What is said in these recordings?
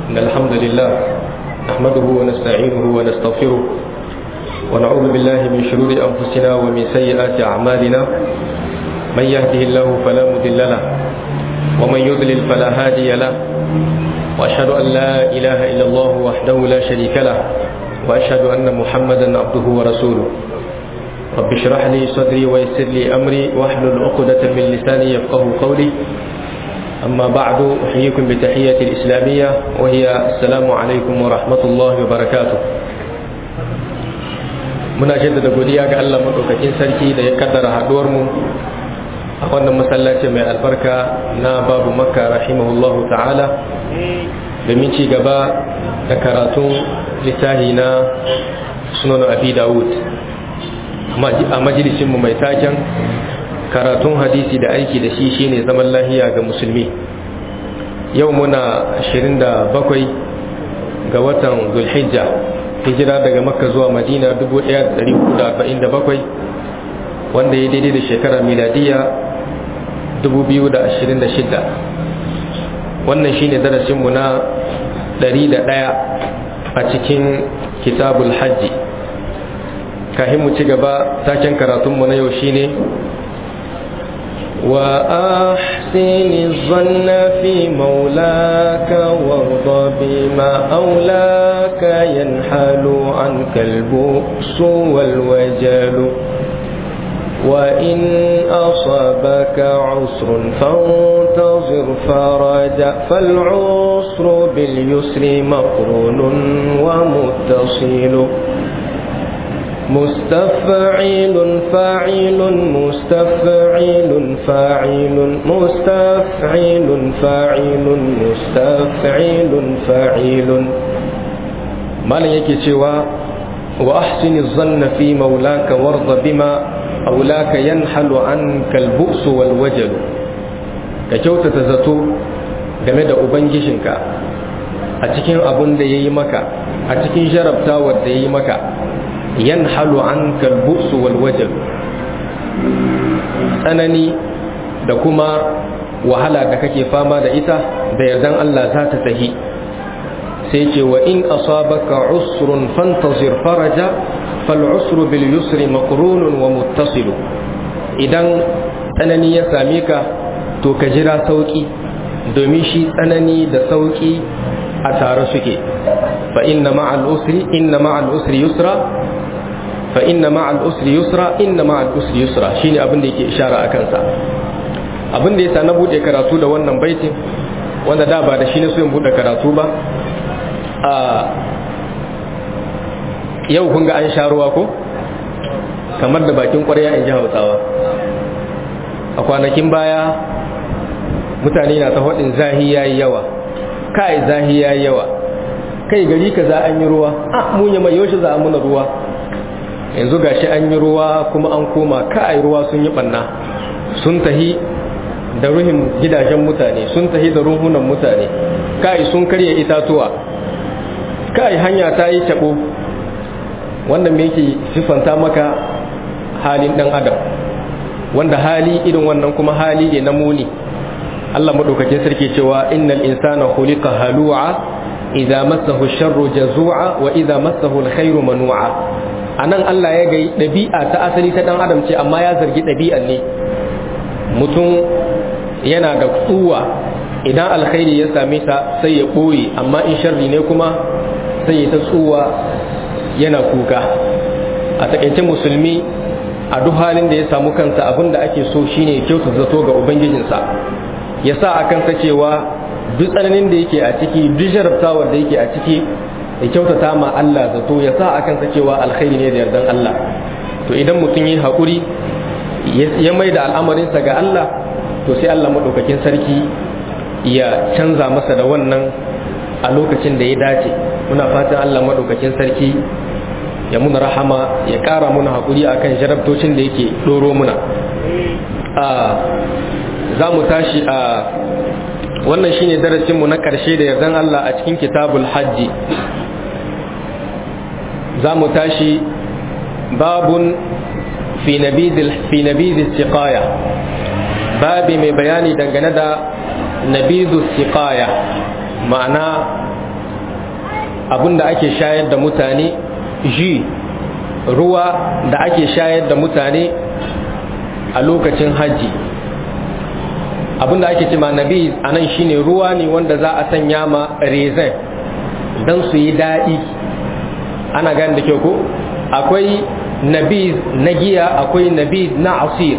إن الحمد لله نحمده ونستعينه ونستغفره ونعوذ بالله من شرور أنفسنا ومن سيئات أعمالنا من يهده الله فلا مضل له ومن يضلل فلا هادي له وأشهد أن لا إله إلا الله وحده لا شريك له وأشهد أن محمدا عبده ورسوله رب اشرح لي صدري ويسر لي أمري واحلل عقدة من لساني يفقه قولي أما بعد أحييكم بتحية الإسلامية وهي السلام عليكم ورحمة الله وبركاته muna jaddada godiya ga Allah madaukakin sarki da ya kaddara haduwar mu a wannan masallaci mai albarka na babu makka rahimahullahu ta'ala domin ci gaba da karatun littafi na sunan abi dawud a majalisinmu mai taken karatun hadisi da aiki da shi shine zaman lahiya ga musulmi yau muna 27 ga watan zulhijja hijira daga makka zuwa madina 1447 wanda ya daidai da shekara miladiya 2026 wannan shine darasinmu na 101 a cikin kitabul hajji kahin mu ci gaba taken karatunmu na yau shine وأحسن الظن في مولاك وارض بما أولاك ينحل عنك البؤس والوجل وإن أصابك عسر فانتظر فرجا فالعسر باليسر مقرون ومتصل مستفعيل فاعل مستفعيل فاعل مستفعيل فاعل مستفعيل فاعل مالن yake cewa wa ahsini dhanna fi maulaka warda bima aulaka yanhalu anka al-bu's wal wajal ka kyautata zato game da ubangijinka a cikin abun da yayi maka a cikin jarabtawar da yayi maka yanhalu anka al-bu's wal wajal tsanani da kuma wahala da kake fama da ita da yardan Allah za ta tahi sai ce wa in asabaka usrun fantazir faraja fal usru bil yusri maqrunun wa muttasil idan tsanani ya same ka to ka jira sauki domin shi tsanani da sauki a tare suke fa inna ma'al usri inna ma'al usri yusra fa inna ma'al usri yusra inna ma'al usri yusra shine abin da yake ishara a kansa abin da yasa na bude karatu da wannan baitin wanda da ba da shi ne so in bude karatu ba a yau kun ga an sha ruwa ko kamar da bakin ƙwarya in ji hausawa a kwanakin baya mutane na ta faɗin zahi yayi yawa kai zahi yayi yawa kai gari ka za an yi ruwa a mun yi mai yaushe za a muna ruwa yanzu gashi an yi ruwa kuma an koma kai ruwa sun yi banna sun tahi da ruhin gidajen mutane sun tahi da ruhunan mutane kai sun karya itatuwa kai hanya ta yi tabo wannan me yake sifanta maka halin dan adam wanda hali irin wannan kuma hali ne na muni Allah madaukakin sarki cewa innal insana khuliqa halu'a idza massahu sharru jazu'a wa idza massahu alkhairu manu'a anan Allah ya ga dabi'a ta asali ta dan adam ce amma ya zargi dabi'an ne mutum yana da tsuwa idan alkhairi ya same sa sai ya boye amma in sharri ne kuma sai ya ta tsuwa yana kuka a takaice musulmi a duk halin da ya samu kansa abin da ake so shine kyauta zato ga ubangijinsa ya sa a kansa cewa duk tsananin da yake a ciki duk jarabtawar da yake a ciki ya kyautata ma Allah zato ya sa a kansa cewa alkhairi ne da yardan Allah to idan mutum yi haƙuri ya mai da al'amarinsa ga Allah to sai Allah maɗaukakin sarki ya canza masa da wannan a lokacin da ya dace muna fatan Allah maɗaukakin sarki ya muna rahama ya ƙara muna haƙuri akan jarabtocin da yake ɗoro muna za mu tashi a wannan shine darasinmu na ƙarshe da yardan Allah a cikin kitabul hajji za mu tashi babun fi nabidil siqaya babi mai bayani dangane da nabidu siqaya ma'ana abinda ake shayar da mutane ji ruwa da ake shayar da mutane a lokacin hajji abinda ake ce ma nabi a nan shine ruwa ne wanda za a sanya ma rezan don su yi daɗi ana gani da kyau ko akwai nabi na giya akwai nabi na asir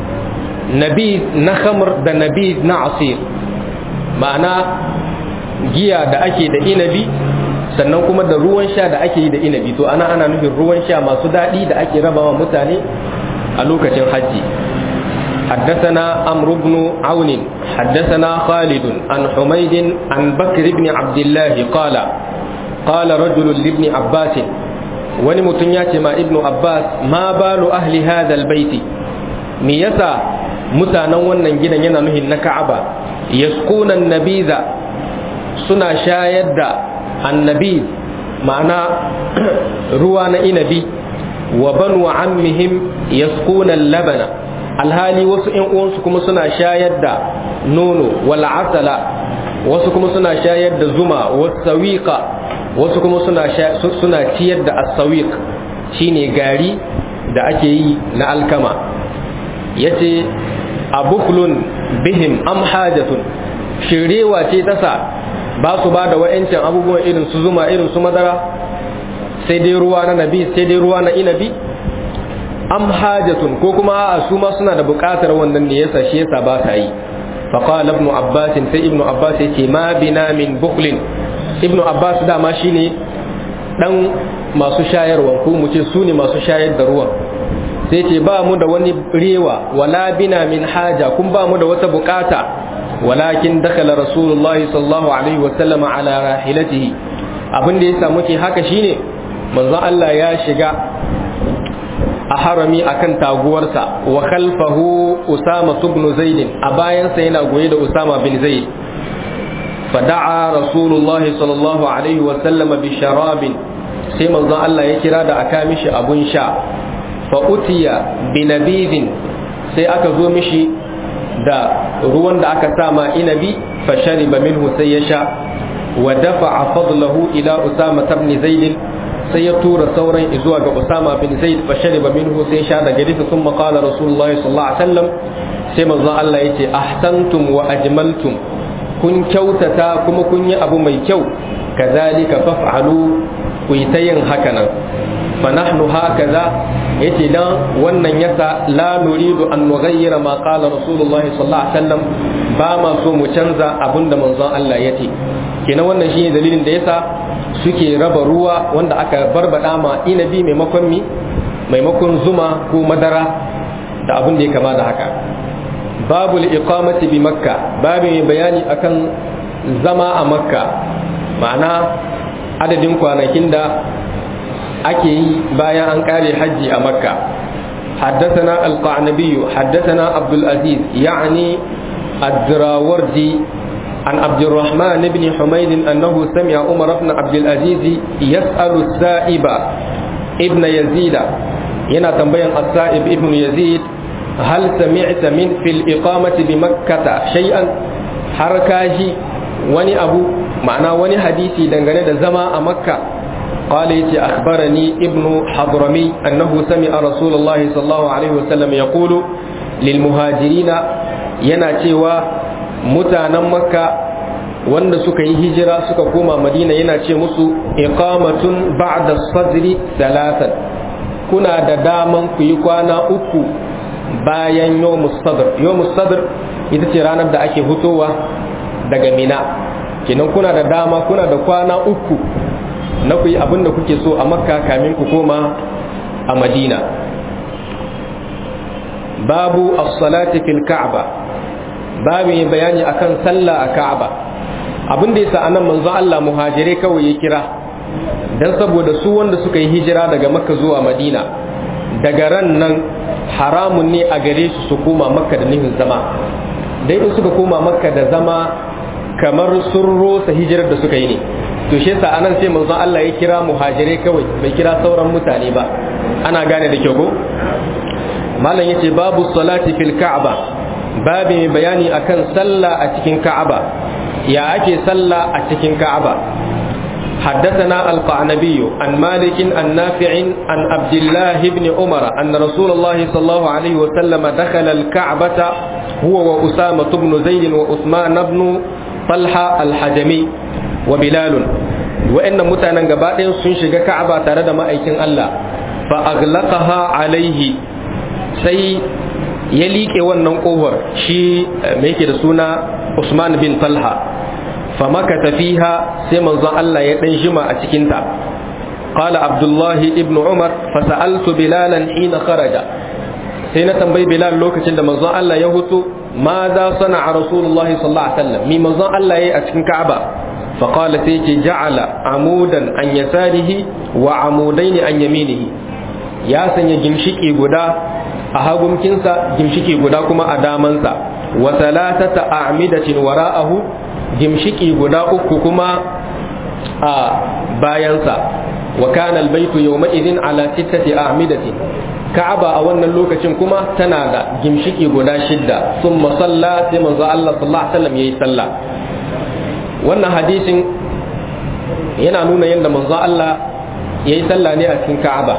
nabi na khamr da nabi na asir ma'ana giya da ake da inabi sannan kuma da ruwan sha da ake yi da inabi to ana ana nufin ruwan sha masu daɗi da ake rabawa mutane a lokacin hajji حدثنا عمرو بن عون حدثنا خالد عن حميد عن بكر بن عبد الله قال قال رجل لابن عباس ونمتنيات ما ابن عباس ما بال أهل هذا البيت ميسا متانا ونن جنا ينا نهي كعبة يسقون النبيذ سنا شايد النبيذ معنى روان إنبي وبنو عمهم يسقون اللبن alhali wasu ‘yan uwansu kuma suna shayar da nono wal asala wasu kuma suna shayar da zuma wasawiqa wasu kuma suna suna ciyar da asawiq shine gari da ake yi na alkama yace abuklun bihim am hajatun shirewa ce ta sa ba su ba da wa'ancin abubuwan irin su zuma irin su madara sai dai ruwa na nabi sai dai ruwa na inabi am hajatun ko kuma a su ma suna da buƙatar wannan ne yasa shi yasa ba sa yi fa qala ibn abbas sai ibn abbas yace ma bina min bukhlin ibn abbas dama shine dan masu shayarwa ko mu ce su ne masu shayar da ruwan sai ce ba mu da wani rewa wala bina min haja kun ba mu da wata buƙata walakin dakala rasulullahi sallallahu alaihi wa sallam ala rahilatihi abin da yasa muke haka shine manzon Allah ya shiga a harami akan taguwarsa wa khalfahu Usama ibn Zaid a bayansa yana goye da Usama bin Zaid fada'a Rasulullah sallallahu alaihi wa sallam bi sharabin sai manzon Allah ya kira da aka mishi abun sha fa utiya bi nabidin sai aka zo mishi da ruwan da aka sama inabi fa shariba minhu sai ya sha wa dafa'a fadlahu ila Usama ibn Zaid sai ya tura sauran zuwa ga Usama bin Zaid fa shariba minhu sai sha daga risa sun qala Rasulullahi sallallahu alaihi wasallam sai manzon Allah yace ahsantum wa ajmaltum kun kyautata kuma kun yi abu mai kyau kazalika faf'alu ku yi ta yin haka nan fa nahnu hakaza yace dan wannan yasa la nuridu an nughayyira ma qala Rasulullahi sallallahu alaihi wasallam ba ma so mu canza abinda manzon Allah yace kenan wannan shine dalilin da yasa suke raba ruwa wanda aka barbada ma inabi maimakon mi maimakon zuma ko madara da abin da ya kama da haka babu iqamati bi makka babu mai bayani akan zama a makka ma'ana adadin kwanakin da ake yi bayan an kare hajji a makka حدثنا القعنبي حدثنا عبد العزيز يعني الدراوردي عن عبد الرحمن بن حميد أنه سمع عمر بن عبد العزيز يسأل السائب ابن يزيد ينا تنبين السائب ابن يزيد هل سمعت من في الإقامة بمكة شيئا حركاجي وني أبو معنى وني حديثي دنغني زما مكة قال يتي أخبرني ابن حضرمي أنه سمع رسول الله صلى الله عليه وسلم يقول للمهاجرين ينا تيوا mutanen makka wanda suka yi hijira suka koma madina yana ce musu iqamatun ba'da sadri salatan kuna da daman ku yi kwana uku bayan yawmus sadr yawmus sadr ita ce ranar da ake hutowa daga mina kenan kuna da dama kuna da kwana uku na ku yi abin da kuke so a makka kamin ku koma a madina babu as-salati fil ka'ba babu yin bayani akan sallah a Ka'aba abin da yasa anan manzo Allah muhajirai kawai ya kira dan saboda su wanda suka yi hijira daga Makka zuwa Madina daga ran nan haramun ne a gare su su koma Makka da nihin zama dai in suka koma Makka da zama kamar sun rosa hijirar da suka yi ne to shi yasa anan sai manzo Allah ya kira muhajirai kawai bai kira sauran mutane ba ana gane da kyau ko malam yace babu salati fil ka'aba babu mai bayani akan sallah a cikin ka'aba ya ake sallah a cikin ka'aba حدثنا القعنبي عن مالك عن نافع عن عبد الله بن عمر أن رسول الله صلى الله عليه وسلم دخل الكعبة هو وأسامة بن زيد وعثمان بن طلحة الحجمي وبلال وإن متانا قبائل سنشق كعبة ترد ما أيكن الله فأغلقها عليه سي يليك wannan kofar shi me yake da suna Usman bin Talha famakata fiha sai manzon Allah ya dan jima a cikin ta qala Abdullah ibn Umar fasa'altu Bilalan hina kharaja sai na tambayi Bilal lokacin da manzon Allah ya hutu ma za sana'a Rasulullahi sallallahu alaihi wasallam mi manzon Allah yayi a cikin Ka'aba faqala sai ce ja'ala amudan an yasarihi wa amudain an yaminihi ya sanya gimshiki guda a hagumkinsa gimshiki guda kuma a damansa wa talatata a'midatin wara'ahu gimshiki guda uku kuma a bayansa wa kana albaytu yawma idhin ala sittati a'midatin ka'aba a wannan lokacin kuma tana da gimshiki guda shidda thumma salla sai manzo Allah sallallahu alaihi wasallam yayi sallah wannan hadisin yana nuna yadda manzo Allah yayi sallah ne a cikin ka'aba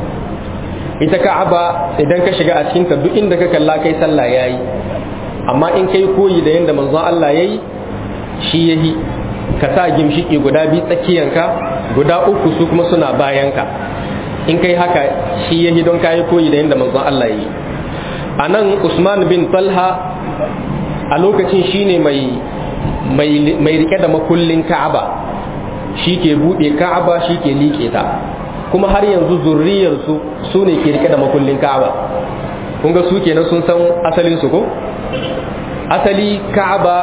ita ka'aba idan ka shiga a cikin ta duk inda ka kalla kai sallah yayi amma in kai koyi da yadda manzo Allah yayi shi yahi ka sa gimshiki guda biyu tsakiyanka guda uku su kuma suna bayanka in kai haka shi yahi don kayi koyi da yadda manzon Allah yi a nan Usman bin Talha a lokacin shine mai mai rike da makullin Ka'aba shi ke buɗe Ka'aba shi ke liƙe ta kuma har yanzu zurriyarsu su ne ke rike da makullin Ka'aba kun ga su kenan sun san asalin su ko asali Ka'aba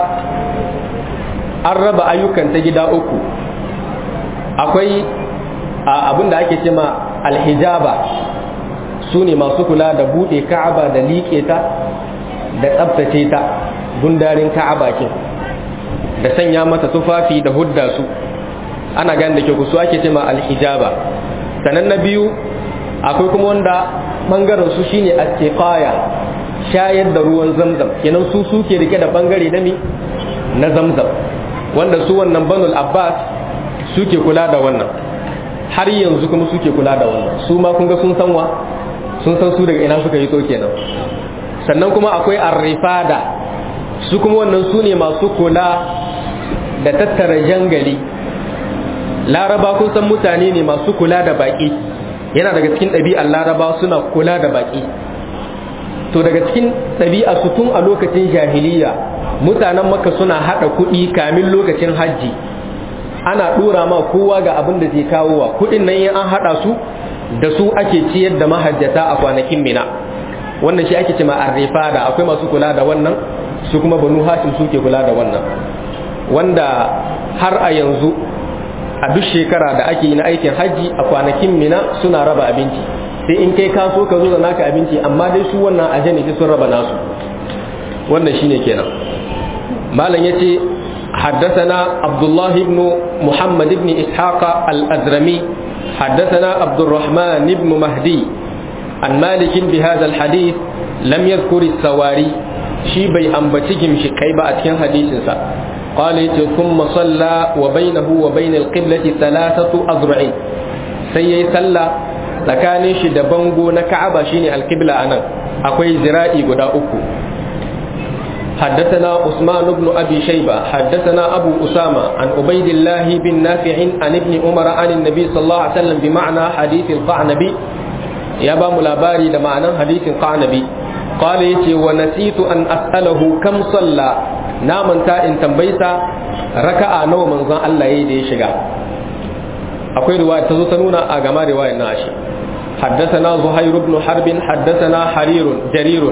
an raba ayyukan ta gida uku akwai abin da ake cema alhijaba su ne masu kula da buɗe ka'aba da liƙe ta da tsabtace ta gundarin ka'aba ke da sanya mata tufafi da hudda su ana gani da ke su ake cema alhijaba sannan na biyu akwai kuma wanda ɓangaren su shine a shayar da ruwan zamzam kenan su suke rike da ɓangare na mi na zamzam wanda su wannan banul abbas suke kula da wannan har yanzu kuma suke kula da wannan su ma kun ga sun san wa sun san su daga ina suka yi to kenan sannan kuma akwai arrifada su kuma wannan su ne masu kula da tattara jangali laraba kun san mutane ne masu kula da baki yana daga cikin ɗabi'ar laraba suna kula da baki to daga cikin ɗabi'a su tun a lokacin jahiliya mutanen maka suna hada kuɗi kamin lokacin hajji ana ɗora ma kowa ga abin da zai kawo wa kuɗin nan an hada su da su ake ciyar da mahajjata a kwanakin mina wannan shi ake cima arrifa da akwai masu kula da wannan su kuma banu hashim suke kula da wannan wanda har a yanzu a duk shekara da ake yi na aikin hajji a kwanakin mina suna raba abinci sai in kai kaso ka zo da naka abinci amma dai su wannan ajani sun raba nasu wannan shine kenan malam yace حدثنا عبد الله بن محمد بن إسحاق الأزرمي حدثنا عبد الرحمن بن مهدي عن مالك بهذا الحديث لم يذكر السواري شي بي أنبتكم شكيبة أتكن حديث سا قال ثم صلى وبينه وبين القبلة ثلاثة أذرع سيي صلى tsakanin shi da bango na Ka'aba shine alqibla anan akwai zira'i guda uku حدثنا عثمان بن أبي شيبة حدثنا أبو أسامة عن عبيد الله بن نافع عن ابن عمر عن النبي صلى الله عليه وسلم بمعنى حديث القعنبي يا با ملاباري ده معنى حديث القعنبي قال يتي ونسيت أن أسأله كم صلى نامن تا إن تنبيتا ركع نو من زان الله يدي شغا أقول رواية تزوتنونا أغما رواية ناشي حدثنا زهير بن حرب حدثنا حرير جرير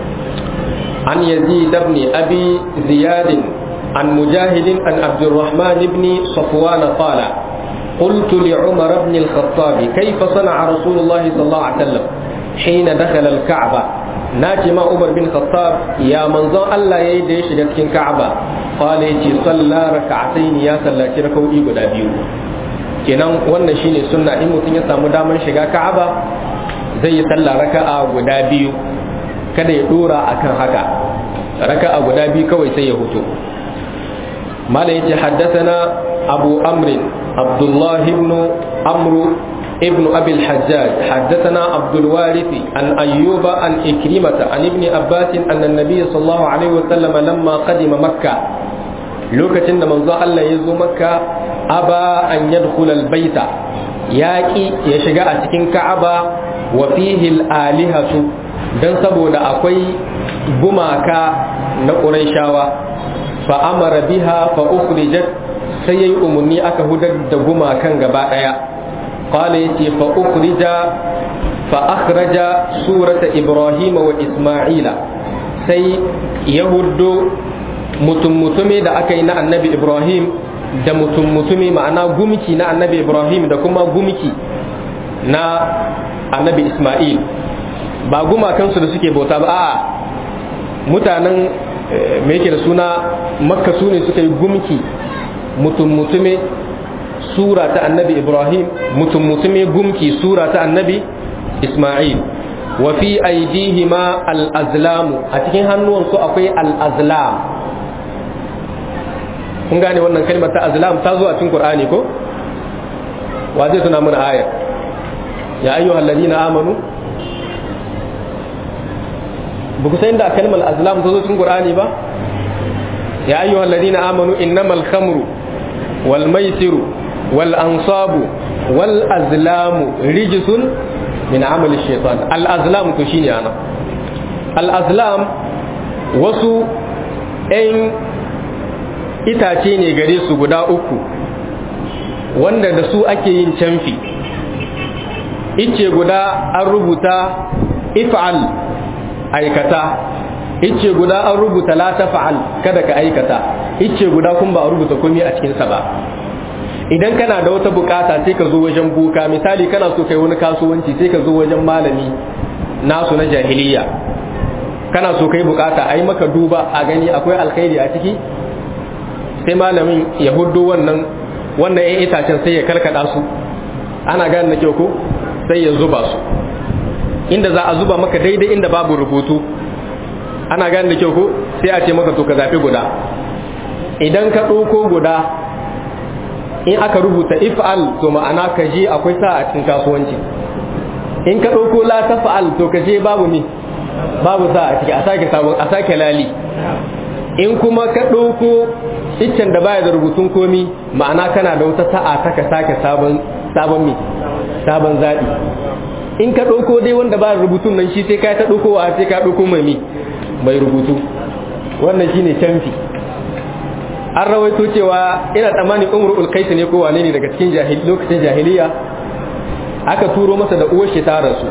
عن يزيد بن أبي زياد عن مجاهد عن عبد الرحمن بن صفوان قال قلت لعمر بن الخطاب كيف صنع رسول الله صلى الله عليه وسلم حين دخل الكعبة ناجي ما عمر بن الخطاب يا منظر الله يدي شجرة الكعبة قال يتي صلى ركعتين يا صلى ركوعي guda biyu kenan wannan shine sunna in mutum ya samu damar shiga Ka'aba zai yi sallah raka'a guda biyu kada ya dora akan haka raka'a guda biyu kawai sai ya hutu malam yace haddathana أبو أمر عبد الله بن عمرو ابن أبي الحجاج حدثنا عبد الوارث عن أيوب عن إكرمة عن ابن عباس أن النبي صلى الله عليه وسلم لما قدم مكة lokacin da manzo Allah ya zo makka aba an yadkhul albayta yaki ya shiga a cikin ka'aba wa fihi alihatu dan saboda akwai gumaka na quraishawa fa amara biha fa ukhrijat sai yayi umarni aka hudar da gumakan gaba daya qala yace fa ukhrija fa akhraja surata ibrahim wa isma'ila sai yahuddo mutum mutume da aka yi na annabi ibrahim da mutum mutume ma'ana gumki na annabi ibrahim da kuma gumki na annabi isma'il ba gumakansu da suke bauta ba a'a mutanen me yake da suna makka su ne suka yi gumki mutum mutume sura ta annabi ibrahim mutum mutume gumki sura ta annabi isma'il wa fi aidihima al-azlamu a cikin hannuwansu akwai al-azlam kun gane wannan kalmar ta azlam ta zo a cikin qur'ani ko wa zai tuna mana ayar ya ayyuhal ladina amanu ba ku san da kalmar azlam ta zo cikin qur'ani ba ya ayyuhal ladina amanu innamal khamru wal maisiru wal ansabu wal azlamu rijsun min amali shaitan al azlam to shine ana al azlam wasu 'yan itace ne gare su guda uku wanda da su ake yin canfi ice guda an rubuta if'al aikata ice guda an rubuta la taf'al kada ka aikata ice guda kun ba a rubuta komai a cikin sa ba idan kana da wata bukata sai ka zo wajen buka misali kana so kai wani kasuwanci sai ka zo wajen malami nasu na jahiliya kana so kai bukata ai maka duba a gani akwai alkhairi a ciki sai malamin ya hudu wannan wannan yan itacen sai ya karkada su ana gane na kyau ko sai ya zuba su inda za a zuba maka daidai inda babu rubutu ana gane da kyau ko sai a ce maka to ka zafi guda idan ka ɗauko guda in aka rubuta if'al to ma'ana ka je akwai sa a cikin kasuwanci in ka ɗauko la tafa'al to ka je babu ni babu sa a ciki a sake sabon a sake lali in kuma ka ɗauko iccen da baya da rubutun komi ma'ana kana da wata sa'a ta ka sake sabon sabon mi sabon zaɓi in ka ɗauko dai wanda ba rubutun nan shi sai ka ta ɗauko wa sai ka ɗauko mai mi mai rubutu wannan shine canfi an rawaito cewa ina tsammanin umrul kaisi ne ko wane ne daga cikin lokacin jahiliya aka turo masa da uwar shi ta rasu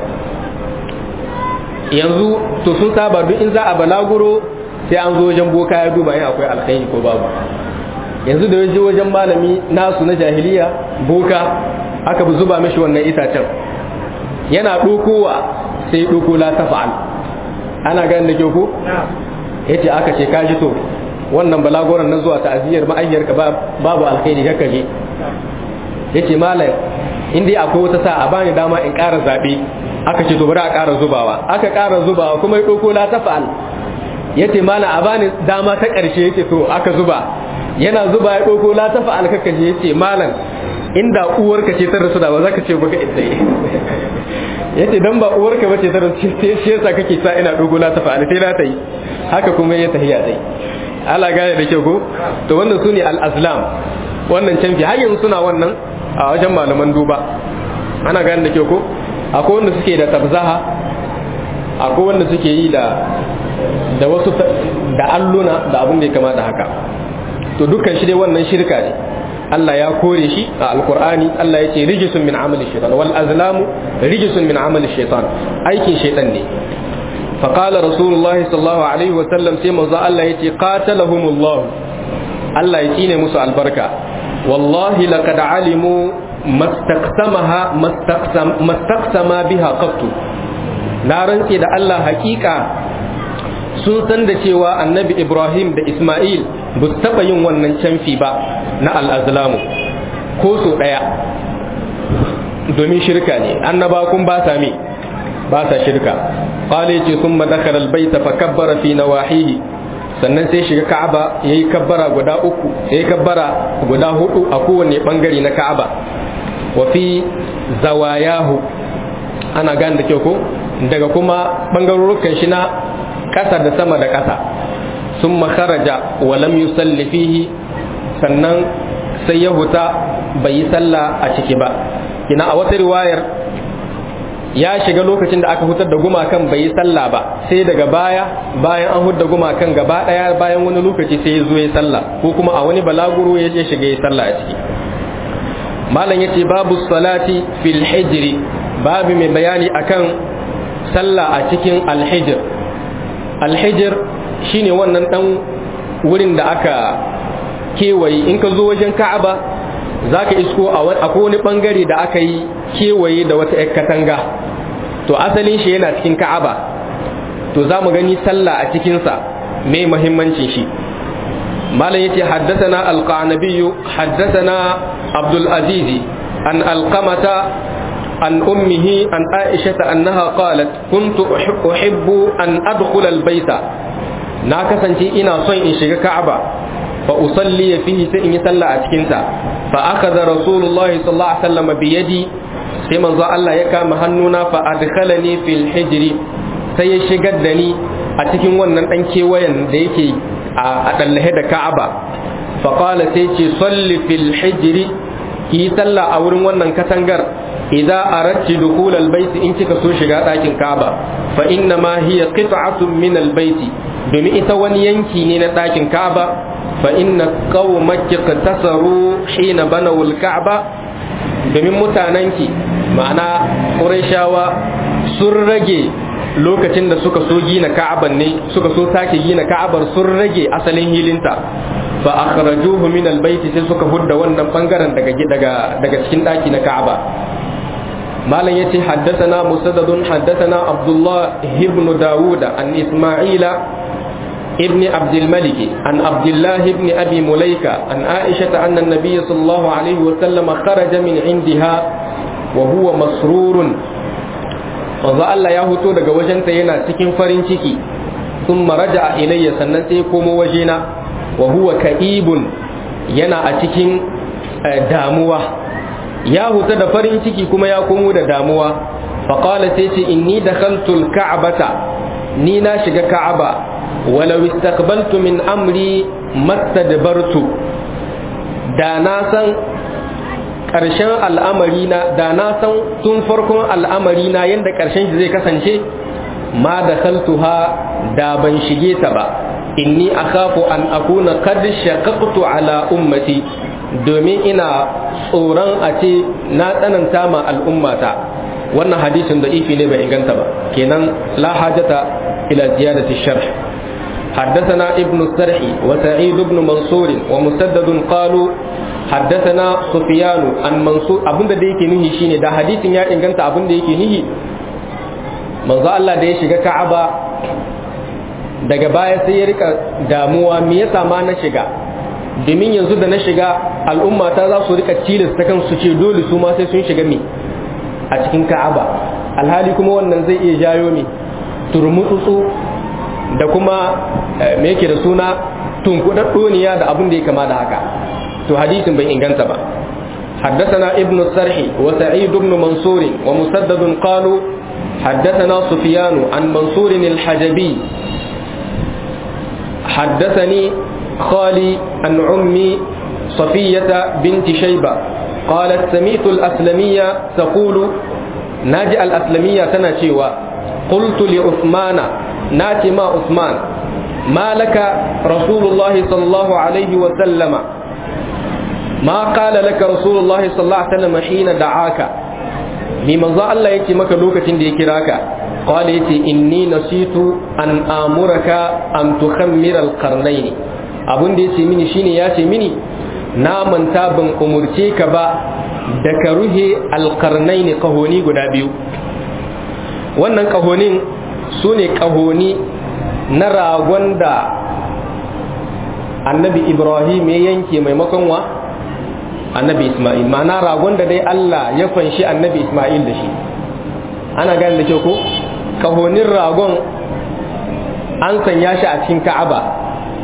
yanzu to sun saba duk in za a balaguro sai an zo wajen boka ya duba in akwai alkhairi ko babu yanzu da yaje wajen malami nasu na jahiliya boka aka bi zuba mishi wannan itacen yana dokowa sai doko la tafa'al ana ganin da ke ko yace aka ce kaji to wannan balagoran na zuwa ta'aziyar ma'ayyarka babu alkhairi kaka je yace malam in dai akwai wata sa a bani dama in ƙara zabe aka ce to bari a ƙara zubawa aka ƙara zubawa kuma ya doko la tafa'al yace malam a bani dama ta ƙarshe yace to aka zuba yana zuba ya doko la tafa'al kaka je yace malam inda uwarka ce ta rasu da ba za ka ce baka ita yace dan ba uwarka bace ta rasu sai shi yasa kake sa ina dogo la tafa'al sai na ta yi haka kuma ya tahiya dai ala gane da kyau ko to wannan su ne al-azlam wannan canfi har yanzu suna wannan a wajen malaman duba ana gane da kyau ko akwai wanda suke da tabzaha akwai wanda suke yi da da wasu da alluna da abun da ya kama da haka to dukkan shi dai wannan shirka ne Allah ya kore shi a alkur'ani Allah ya ce rijisun min amali shaitan wal azlamu rijisun min amali shaitan aikin shaitan ne فقال رسول الله صلى الله عليه وسلم سيما ذا الله يتي قاتلهم الله الله يتيني موسى البركة والله لقد علموا ما استقسمها ما استقسم, ما استقسم بها قط نارن da Allah hakika sun san da cewa annabi Ibrahim da Ismail ba su taɓa yin wannan canfi ba na al'azlamu ko so ɗaya domin shirka ne annaba kun ba sa me ba sa shirka قال يجي ثم دخل البيت فكبر في نواحيه sannan sai shiga ka'aba ya yi kabbara guda uku ya yi kabbara guda hudu a kowane bangare na ka'aba wa fi zawayahu ana gane da kyau ko daga kuma bangarorukan shi na ƙasa da sama da ƙasa sun makaraja wa lam yusalli fihi sannan sai ya huta bai yi sallah a ciki ba kina a wata riwayar ya shiga lokacin da aka hutar da gumakan bai yi sallah ba sai daga baya bayan an hudda gumakan gaba daya bayan wani lokaci sai ya zo ya sallah ko kuma a wani balaguro ya je shiga ya sallah a ciki malam yace babu salati fil hijri babu mai bayani akan sallah a cikin alhijr alhijr shine wannan dan wurin da aka kewaye in ka zo wajen ka'aba za ka isko a wani bangare da aka yi kewaye da wata 'yar katanga to asalin shi yana cikin ka'aba to za mu gani sallah a cikinsa mai muhimmancin shi malam yace haddathana alqanabi haddathana abdul aziz an alqamata an ummihi an aisha annaha qalat kuntu uhibbu an adkhula albayta na kasance ina son in shiga ka'aba fa usalli fihi sai in yi sallah a cikin sa fa akhadha rasulullahi sallallahu alaihi wasallam bi yadi sai manzo Allah ya kama hannuna fa adkhalani fil hijri sai ya shigar da ni a cikin wannan dan kewayen da yake a dallahe da Ka'aba fa qala sai ce salli fil hijri ki sallah a wurin wannan katangar idza aradti dukhul al bayt in kika so shiga dakin Ka'aba fa inna ma hiya qit'atun min al bayt domin ita wani yanki ne na dakin Ka'aba fa inna qaumaki qtasaru hina banaw al Ka'aba domin mutanenki ma'ana ƙurashawa sun rage lokacin da suka so gina ka'aban ne suka so sake gina ka'abar sun rage asalin hilinta fa akhrajuhu min albayti sai suka hudda wannan bangaren daga daga daga cikin daki na ka'aba malam yace haddathana musaddadun haddathana abdullah ibn dawuda an isma'ila ابن عبد الملك عن عبد الله بن أبي مليكة عن عائشة أن النبي صلى الله عليه وسلم خرج من عندها وهو مسرور manzo Allah ya hoto daga wajenta yana cikin farin ciki sun maraja ilayya sannan sai komo wajena wa huwa ka'ibun yana a cikin damuwa ya huta da farin ciki kuma ya komo da damuwa faqala sai ce inni dakhaltu al-ka'bata ni na shiga ka'aba walau istaqbaltu min amri mastadbartu da na san ƙarshen al'amari na da na san tun farkon al'amari na yadda ƙarshen shi zai kasance ma da kaltuha da ban shige ta ba inni akhafu an akuna qad shaqaqtu ala ummati domin ina tsoron a ce na tsananta ma al'ummata wannan hadisin da ifi ne bai inganta ba kenan la hajata ila ziyadati sharh حدثنا ابن السرح وسعيد بن منصور ومسدد قالوا حدثنا سفيان عن منصور abin da yake nihi shine da hadisin ya inganta abin da yake nihi manzo Allah da ya shiga Ka'aba daga baya sai ya rika damuwa me yasa ma na shiga domin yanzu da na shiga al'umma ta za su rika tilasta kansu ce dole su ma sai sun shiga me a cikin Ka'aba alhali kuma wannan zai iya jayo me turmutsu da kuma me yake da suna tunkudaddoniya da abin da ya kama da haka to hadisin bai inganta ba حدثنا ابن السرح وسعيد بن منصور ومسدد قالوا حدثنا سفيان عن منصور الحجبي حدثني خالي عن عمي صفية بنت شيبة قالت سمعت الأسلمية تقول ناجي الأسلمية تنشيوا قلت لعثمان ناتي ما عثمان ما لك رسول الله صلى الله عليه وسلم ما قال لك رسول الله صلى الله عليه وسلم حين دعاك ni manzo Allah yake maka lokacin da ya kira ka qala yace inni nasitu an amuraka an tukhammira alqarnayn abun da yace mini shine yace mini na manta ban umurce ka ba da ka ruhe alqarnayn kahoni guda biyu wannan kahonin sune kahoni na ragon da annabi ibrahim ya yanke maimakon wa annabi Ismail ma'ana ragon da dai Allah ya fanshi annabi Ismail da shi ana gane da kyau ko kahonin ragon an sanya shi a cikin Ka'aba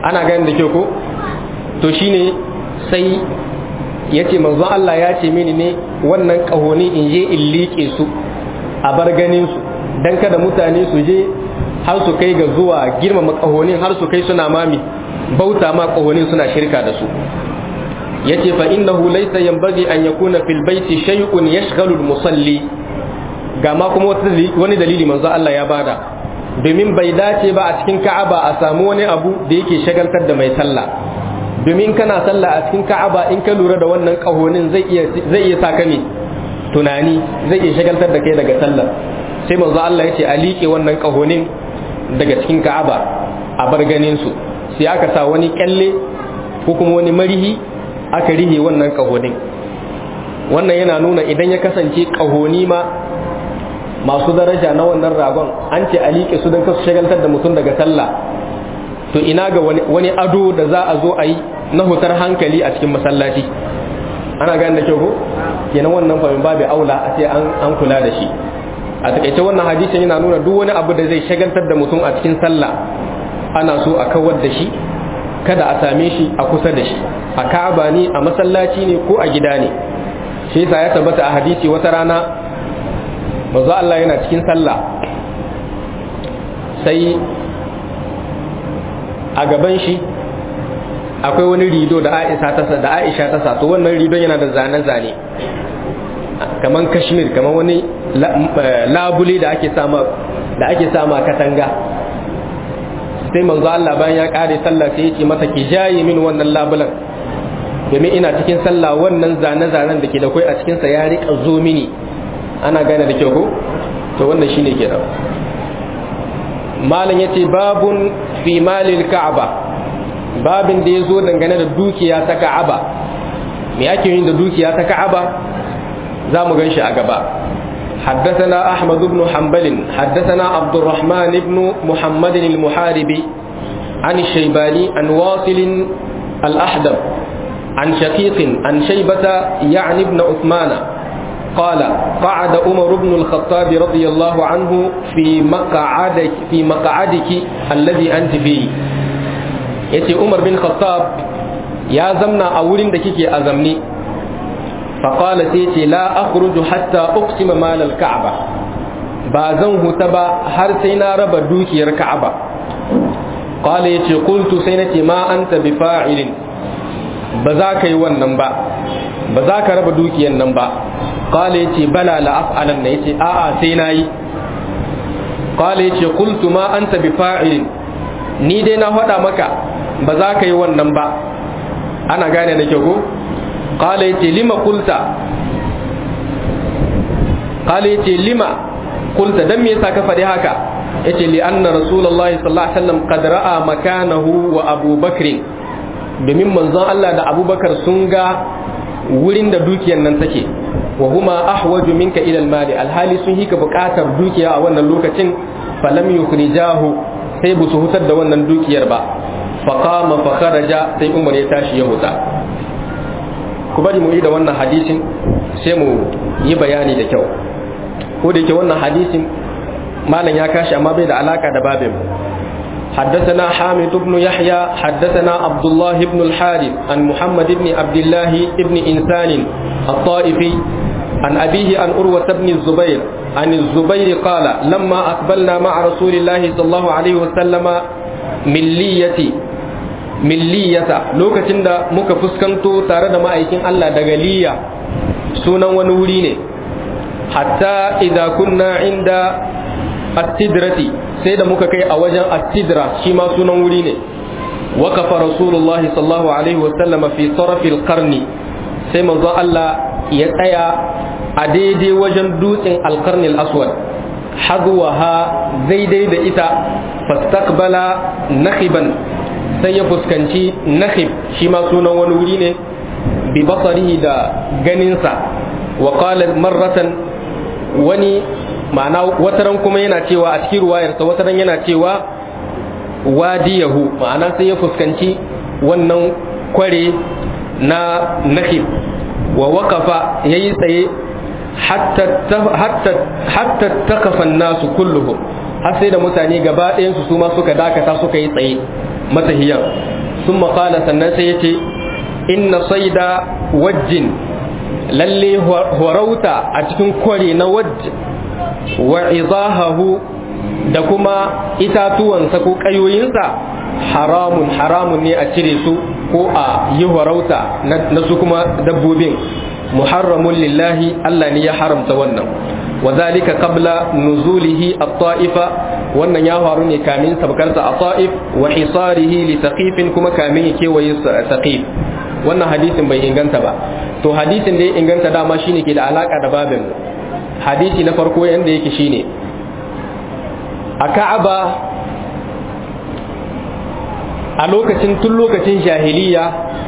ana ganin da kyau ko to shine sai ya ce manzon Allah ya ce mini ne wannan ƙahoni in je in liƙe su a bar ganin su dan kada mutane su je har su kai ga zuwa girmama ƙahonin har su kai suna mami bauta ma ƙahonin suna shirka da su yace fa innahu laysa yanbaghi an yakuna fil baiti shay'un yashghalu al-musalli ga ma kuma wani dalili manzo Allah ya bada domin bai dace ba a cikin Ka'aba a samu wani abu da yake shagaltar da mai sallah domin kana sallah a cikin Ka'aba in ka lura da wannan kahonin zai iya zai iya saka ne tunani zai iya shagaltar da kai daga sallah sai manzo Allah yace a liƙe wannan kahonin daga cikin Ka'aba a bar ganin su sai aka sa wani kyalle ko kuma wani marihi aka rihe wannan kahonin wannan yana nuna idan ya kasance kahoni ma masu daraja na wannan ragon an ce a liƙe su don kasu shagaltar da mutum daga sallah to ina ga wani ado da za a zo a yi na hutar hankali a cikin masallaci ana gane da kyau ko kenan wannan famin babu aula a ce an kula da shi a takaice wannan hadisin yana nuna duk wani abu da zai shagaltar da mutum a cikin sallah ana so a kawar da shi kada a same shi a kusa da shi a ka'aba ne a masallaci ne ko a gida ne shi yasa ya tabbata a hadisi wata rana manzo Allah yana cikin sallah sai a gaban shi akwai wani rido da Aisha ta sa da Aisha ta sa to wannan ridon yana da zane-zane kaman kashmir kaman wani labule da ake sama da ake sama katanga sai manzo Allah bayan ya kare sallah sai ya ce mata ki jaye min wannan labulan domin ina cikin sallah wannan zane-zanen da ke da kai a cikin sa ya rika zo mini ana gane da kyau ko to wannan shine kenan malam yace babun fi malil ka'aba babin da yazo dangane da dukiya ta ka'aba me yake yin da dukiya ta ka'aba za mu gan shi a gaba حدثنا أحمد بن حنبل حدثنا عبد الرحمن بن محمد المحاربي عن الشيباني عن واصل الأحدب عن شقيق عن شيبة يعني ابن عثمان قال قعد عمر بن الخطاب رضي الله عنه في مقعدك في مقعدك الذي أنت فيه yace Umar bin Khattab ya zamna a wurin da kike a zamni faƙala sai ce la akhruju hatta uqsima mal al-ka'ba ba zan huta ba har sai na raba dukiyar ka'aba qala yace qultu sai nace ma anta bi fa'ilin ba za ka yi wannan ba ba za ka raba dukiyar nan ba qala yace bala la af'alan na yace a'a sai nayi qala yace qultu ma anta bi fa'ilin ni dai na faɗa maka ba za ka yi wannan ba ana gane da kyau ko qala yace lima qulta qala yace lima qulta dan me yasa ka faɗi haka yace li anna rasulullahi sallallahu alaihi wasallam qad ra'a makanahu wa Abu Bakr domin manzon Allah da Abubakar sun ga wurin da dukiyar nan take wa huma ahwaju minka ila al-mali alhali sun hika buƙatar dukiya a wannan lokacin falam yukhrijahu sai bu su hutar da wannan dukiyar ba faqama fa kharaja sai Umar ya tashi ya huta ku bari mu yi da wannan hadisin sai mu yi bayani da kyau ko da yake wannan hadisin malam ya kashi amma bai da alaka da babin حدثنا حامد بن يحيى حدثنا عبد الله بن الحارث عن محمد بن عبد الله بن إنسان الطائفي عن أبيه عن أروة بن الزبير عن الزبير قال لما أقبلنا مع رسول الله صلى الله عليه وسلم milliyati milliyata lokacin da muka fuskanto tare da ma'aikin Allah daga liya sunan wani wuri ne hatta idza kunna inda at-tidrati sai da muka kai a wajen at-tidra shi ma sunan wuri ne waqafa rasulullahi sallallahu alaihi wa sallama fi tarafil qarni sai manzo Allah ya tsaya a daidai wajen dutsen alkarni al-aswad hazwaha daidai da ita fastaqbala nakhiban sai ya fuskanci nakhib shi ma sunan wani wuri ne bi basarihi da ganinsa wa qala marratan wani ma'ana wataran kuma yana cewa a cikin ruwayarsa wataran yana cewa wadiyahu ma'ana sai ya fuskanci wannan kware na nakhib wa waqafa yayi tsaye hatta takafan nasu kulluhum har sai da mutane gaba ɗayansu su ma suka dakata suka yi tsaye matahiyan sun maƙala sannan sai ya ce inna saida wajjin lalle horauta a cikin kware na wajj wa izahahu da kuma itatuwansa ko ƙayoyinsa haramun haramun ne a cire su ko a yi horauta na su kuma dabbobin muharramun lillahi Allah ne ya haramta wannan wa zalika qabla nuzulihi at-ta'ifa wannan ya faru ne kamin sabkarsa a ta'if wa hisarihi li saqifin kuma kamin ya kewaye saqif wannan hadisin bai inganta ba to hadisin da ya inganta dama shine ke da alaka da babin hadisi na farko yanda yake shine a Ka'aba a lokacin tun lokacin jahiliya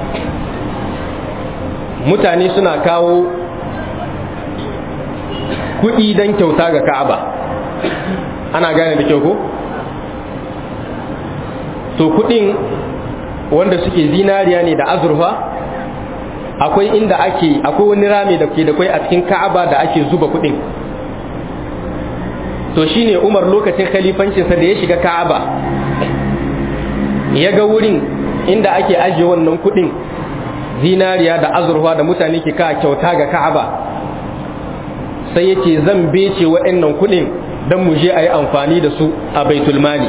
mutane suna kawo kuɗi don kyauta ga Ka'aba ana gane da kyau ko to kuɗin wanda suke zinariya ne da azurfa akwai inda ake akwai wani rami da ke da kwai a cikin ka'aba da ake zuba kuɗin to shine umar lokacin khalifancinsa da ya shiga ka'aba ya ga wurin inda ake ajiye wannan kuɗin zinariya da azurfa da mutane ke ka kyauta ga ka'aba sai ya ce zan bece waɗannan kuɗin don mu je a yi amfani da su a baitul mali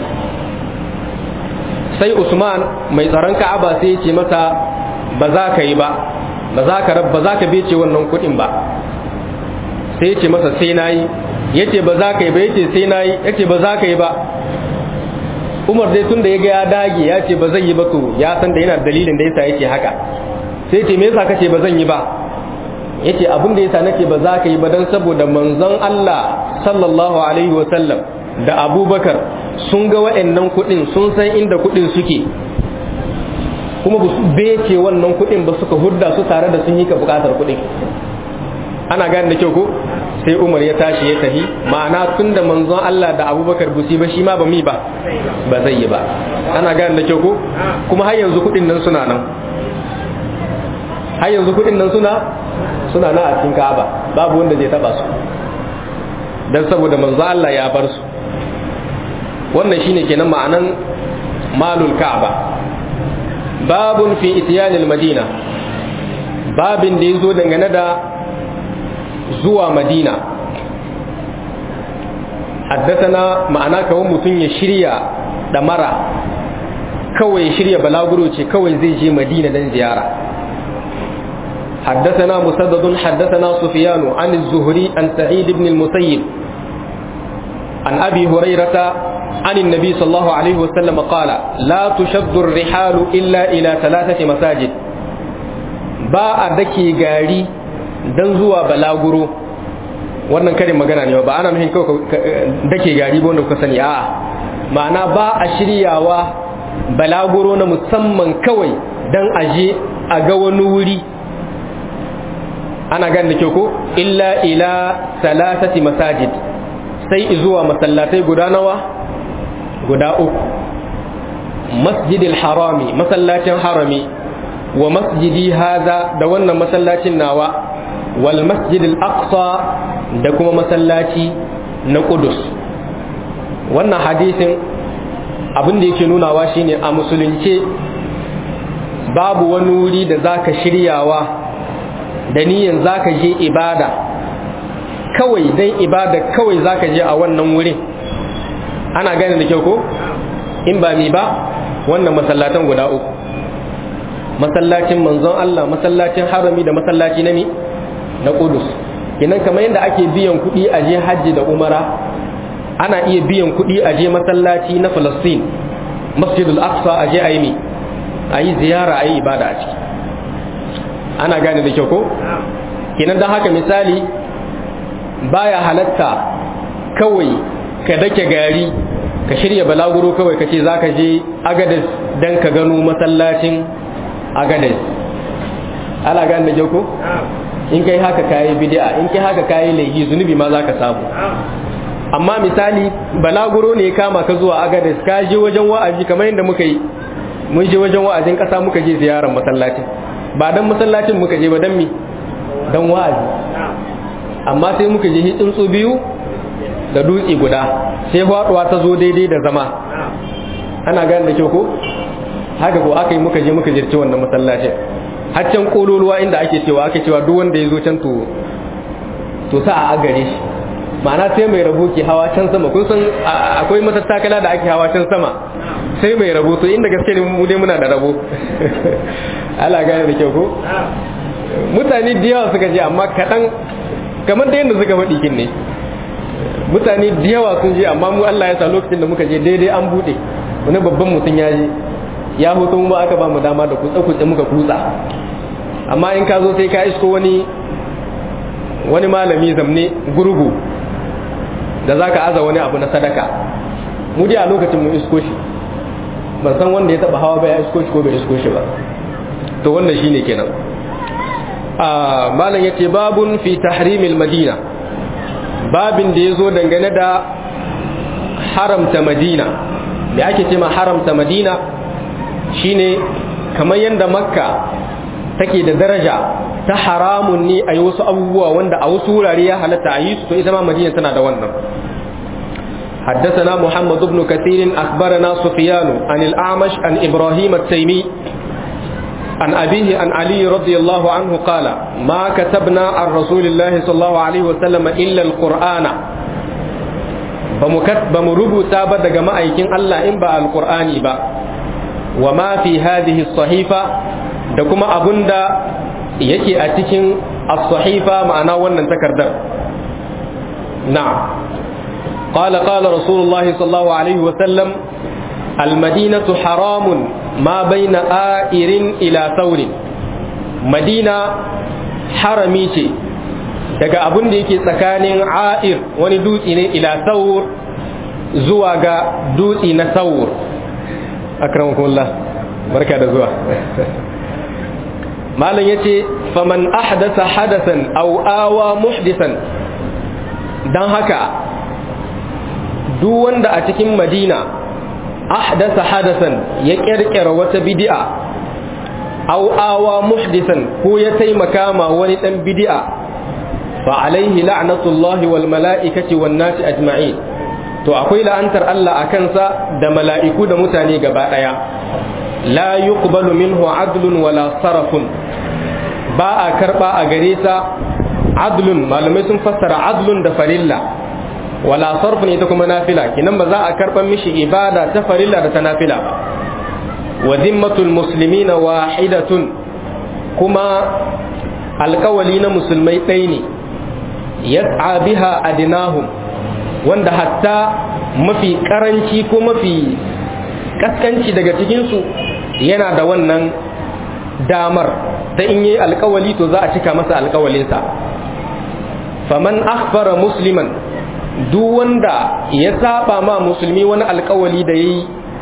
sai usman mai tsaron ka'aba sai ya ce masa ba za ka yi ba ba za ka ba za ka bece wannan kuɗin ba sai ya ce masa sai na yi ya ce ba za ka yi ba ya ce sai na yi ya ce ba za ka yi ba umar dai tun da ya ga ya dage ya ce ba zan yi ba to ya san da yana dalilin da yasa yake haka sai ce me yasa kace ba zan yi ba yace abin da yasa nake ba za ka yi ba dan saboda manzon Allah sallallahu alaihi wa sallam da Abubakar sun ga waɗannan kuɗin sun san inda kuɗin suke kuma ba su bece wannan kuɗin ba suka hudda su tare da sun yi ka buƙatar kuɗin ana gane da kyau ko sai Umar ya tashi ya tafi ma'ana tun da manzon Allah da Abubakar busi ba shi ma ba mi ba ba zai yi ba ana gane da kyau ko kuma har yanzu kuɗin nan suna nan har yanzu kuɗin nan suna suna nan a cikin Ka'aba babu wanda zai taba su dan saboda manzo Allah ya bar su wannan shine kenan ma'anan malul Ka'aba babun fi ityanil madina babin da yazo dangane da zuwa madina haddathana ma'ana kawai mutum ya shirya damara kawai ya shirya balaguro ce kawai zai je madina dan ziyara حدثنا مسدد حدثنا سفيان عن الزهري عن سعيد بن المسيب عن أبي هريرة عن النبي صلى الله عليه وسلم قال لا تشد الرحال إلا إلى ثلاثة مساجد باء دكي غاري dan zuwa balaguro wannan karin magana ne ba ana nufin kawai dake gari ba wanda kuka sani a'a ma'ana ba a shiryawa balaguro na musamman kawai dan aje a ga wani wuri ana gane da kyau ko illa ila salasati masajid sai zuwa masallatai guda nawa guda uku masjidil harami masallacin harami wa masjidi haza da wannan masallacin nawa wal masjidil aqsa da kuma masallaci na kudus wannan hadisin abin da yake nunawa shine a musulunce babu wani wuri da zaka shiryawa da niyan zaka je ibada kawai dan ibada kawai zaka je a wannan wurin ana gane da kyau ko in ba mi ba wannan masallatan guda uku masallacin manzon Allah masallacin harami da masallaci na mi na Qudus kinan kamar yadda ake biyan kuɗi a je hajji da umara ana iya biyan kuɗi a je masallaci na Falastin masjidul aqsa a je a yi mi a yi ziyara a yi ibada a ciki ana gane da kyau ko kinan don haka misali baya halatta kawai ka dake gari ka shirya balaguro kawai ka ce za ka je agadis don ka gano masallacin agadis ana gane da kyau ko in kai haka kayi bid'a in kai haka kayi laifi zunubi ma za ka samu amma misali balaguro ne kama ka zuwa agadis ka je wajen wa'azi kamar yadda muka yi mun je wajen wa'azin kasa muka je ziyarar masallacin ba dan masallacin muka je ba dan mi dan wa'azi amma sai muka je tsuntsu biyu da dutse guda sai faduwa ta zo daidai da zama ana gane da kyau ko haka ko aka yi muka je muka jirci wannan masallacin har can kololuwa inda ake cewa ake cewa duk wanda ya zo can to to sa a gare shi ma'ana sai mai rabo ke hawa can sama kun san akwai matattakala da ake hawa can sama sai mai rabo to inda gaske ne mu dai muna da rabo ala gane da kyau ko mutane da yawa suka je amma kaɗan kamar da yadda suka faɗi kin ne mutane da yawa sun je amma mu Allah ya sa lokacin da muka je daidai an buɗe wani babban mutum ya je ya hutu mu aka ba mu dama da kutsa kutsa muka kutsa amma in ka zo sai ka isko wani wani malami zamne gurgu da za ka aza wani abu na sadaka mu dai a lokacin mu isko shi ban san wanda ya taba hawa ba ya isko shi ko bai isko shi ba to wannan shine kenan a malam yace babun fi tahrimil madina babin da yazo dangane da haramta madina me ake ce ma haramta madina shine kamar yadda makka take da daraja ta haramun ne a yi wasu abubuwa wanda a wasu wurare ya halatta a yi su to ita ma madina tana da wannan حدثنا محمد بن كثير أخبرنا سفيان عن الأعمش عن إبراهيم التيمي عن أبيه عن علي رضي الله عنه قال ما كتبنا عن رسول الله صلى الله عليه وسلم إلا القرآن بمربو تابد جماعة الله إن بقى القرآن بقى وما في هذه الصحيفة دكما أبندا يكي أتكين الصحيفة معنا ونن تكردر نعم قال قال رسول الله صلى الله عليه وسلم المدينة حرام ما بين آئر إلى ثور مدينة حرمي ce daga abin da yake tsakanin a'ir wani dutse ne ila saur zuwa ga dutse na saur akramakumullah barka da zuwa malam yace faman ahdasa hadasan aw awa muhdisan dan haka duk wanda a cikin madina ahdasa hadasan ya kirkira wata bid'a aw awa muhdisan ko ya taimaka ma wani dan bid'a fa alaihi la'natullahi wal mala'ikati wan nasi ajma'in to akwai la'antar Allah a kansa da mala'iku da mutane gaba daya la yuqbalu minhu adlun wala sarafun ba a karba a gare sa adlun malamai sun fassara adlun da farilla wala sarfun ita kuma nafila kinan ba za a karban mishi ibada ta farilla da ta nafila ba wa zimmatul muslimina wahidatun kuma alkawali na musulmai ɗaya ne yas'a biha adinahum wanda hatta mafi karanci ko mafi kaskanci daga cikinsu yana da wannan damar da in yi alkawali to za a cika masa alkawalinsa faman akhbara musliman duk wanda ya saba ma musulmi wani alkawali da yayi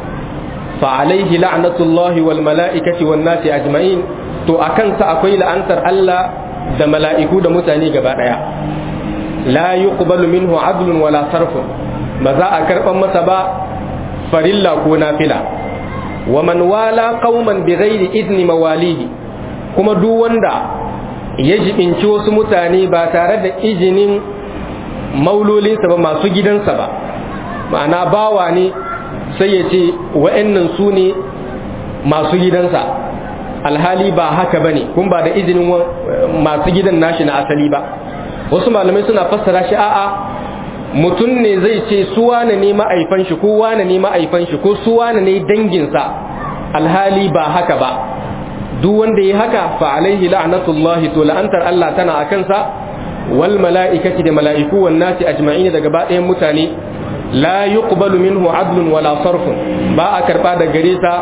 fa alaihi la'natullahi wal mala'ikati wan nasi ajma'in to akan sa akwai la'antar Allah da mala'iku da mutane gaba daya la yuqbalu minhu adlun wala sarfun ba za a karban masa ba farilla ko nafila wa man wala qauman bighairi idni mawalihi kuma duk wanda ya jibinci wasu mutane ba tare da izinin maulolinsa ba masu gidansa ba ma'ana bawa ne sai ya ce wa'annan su ne masu gidansa alhali ba haka bane kun ba da izinin masu gidan nashi na asali ba wasu malamai suna fassara shi a'a mutum ne zai ce su wane ne ma'aifan shi ko wane ne ma'aifan shi ko su wane ne danginsa alhali ba haka ba duk wanda ya haka fa alaihi la'natullahi to la'antar Allah tana akan sa wal mala'ikati da mala'iku wan nasi ajma'in daga gaba ɗayan mutane la yuqbalu minhu adlun wala sarfun ba a karba da gare sa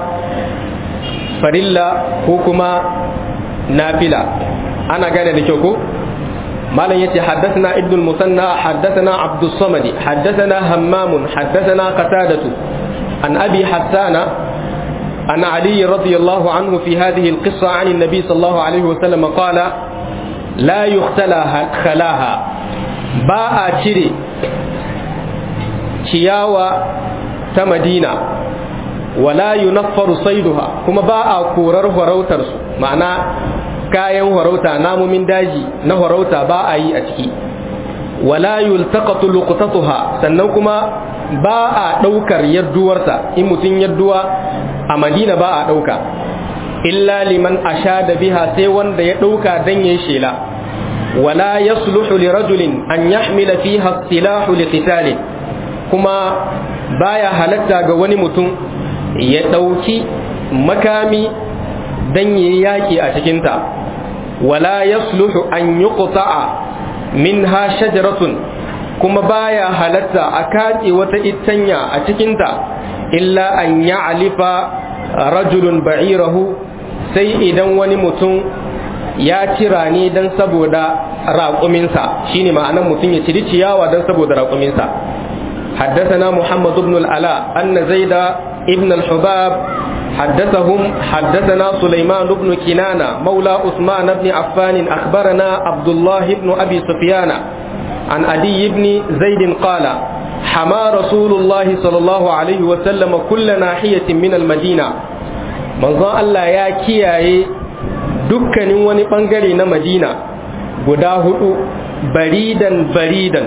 farilla ko kuma nafila ana gane da kyau ko malam yace haddathana ibn musanna haddathana abdus samadi haddathana hammam haddathana qatadatu an abi hassana عن علي رضي الله عنه في هذه القصة عن النبي صلى الله عليه وسلم قال لا يختلى خلاها باء تري ciyawa ta madina wala yunaffaru saiduha kuma ba a korar farautarsu ma'ana kayan farauta namomin daji na farauta ba a yi a ciki wala yultaqatu luqtatuha sannan kuma ba a daukar yadduwarsa in mutum yadduwa a madina ba a ɗauka illa liman asha da biha sai wanda ya ɗauka don ya shela wala yasluhu li rajulin an yahmila fiha silahu li qitalin kuma baya halatta ga wani mutum ya ɗauki makami don yi yaƙi a cikinta wala yasluhu an yi min ha shajaratun kuma baya halatta a katse wata itanya a cikinta illa an ya alifa rajulun ba'irahu sai idan wani mutum ya cira ne don saboda raƙuminsa shine ma'anan mutum ya ciri ciyawa don saboda raƙuminsa حدثنا محمد بن العلاء أن زيد ابن الحباب حدثهم حدثنا سليمان بن كنانة مولى عثمان بن عفان أخبرنا عبد الله بن أبي سفيان عن أدي بن زيد قال حما رسول الله صلى الله عليه وسلم كل ناحية من المدينة من ظن الله يا كياي dukkanin wani bangare na madina guda hudu baridan baridan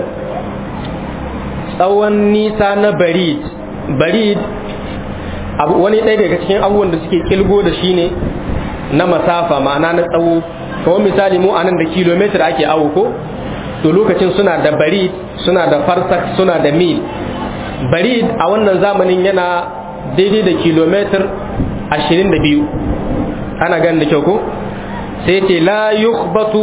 tsawon nisa na barid barid wani ɗaya daga cikin abubuwan da suke kilgo da shi ne na masafa ma'ana na tsawo kawai misali mu anan da kilomitar ake awo ko to lokacin suna da barid suna da farsak suna da mil barid a wannan zamanin yana daidai da kilomitar ashirin da biyu ana ganin da kyau ko sai ce la yukhbatu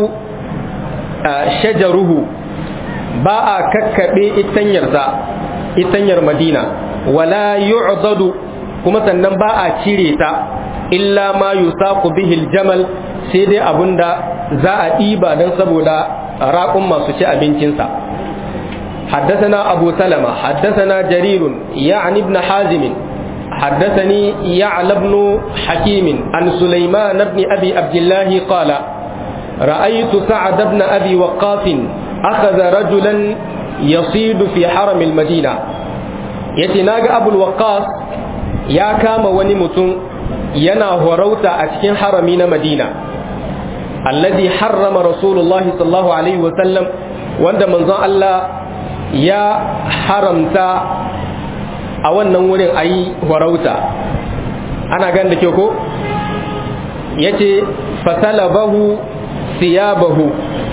shajaruhu ba a kakkaɓe itanyarsa itanyar madina wala yu'dadu kuma sannan ba a cire ta illa ma yusaqu bihi aljamal sai dai abunda za a ɗiba don saboda raƙun masu ci abincinsa حدثنا أبو سلمة حدثنا جرير يعني ابن حازم حدثني يعلى بن حكيم عن سليمان بن أبي عبد الله قال رأيت سعد بن أبي وقاص أخذ رجلا يصيد في حرم المدينة يتناغ أبو الوقاص يا كام ونمتن ينا هروتا أتكين حرمين مدينة الذي حرم رسول الله صلى الله عليه وسلم وند من الله يا حرمتا a wannan wurin a yi warauta ana gan da ke ko ya ce fasalabahu siyabahu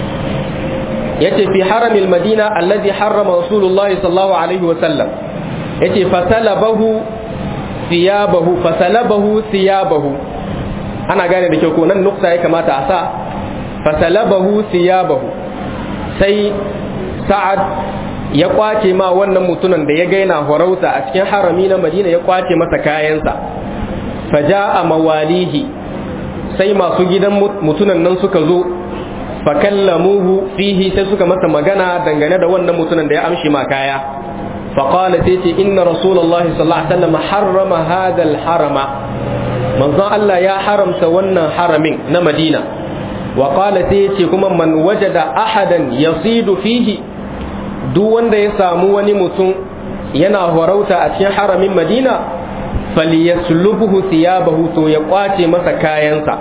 ya ce fi haramil madina allazi harrama rasulullahi sallallahu alaihi wasallam ya ce fasalabahu siyabahu fasalabahu siyabahu ana gane da ke ko nan nukta ya kamata a sa fasalabahu siyabahu sai sa'ad ya kwace ma wannan mutumin da ya gaina horauta a cikin harami na madina ya kwace masa kayansa faja a mawalihi sai masu gidan mutunan nan suka zo fakallamuhu fihi sai suka masa magana dangane da wannan mutumin da ya amshi ma kaya faqala sai ce inna rasulullahi sallallahu alaihi wasallam harrama hadha harama manzon Allah ya haramta wannan haramin na madina wa qala sai ce kuma man wajada ahadan yasidu fihi duk wanda ya samu wani mutum yana horauta a cikin haramin madina falyaslubuhu thiyabahu to ya kwace masa kayansa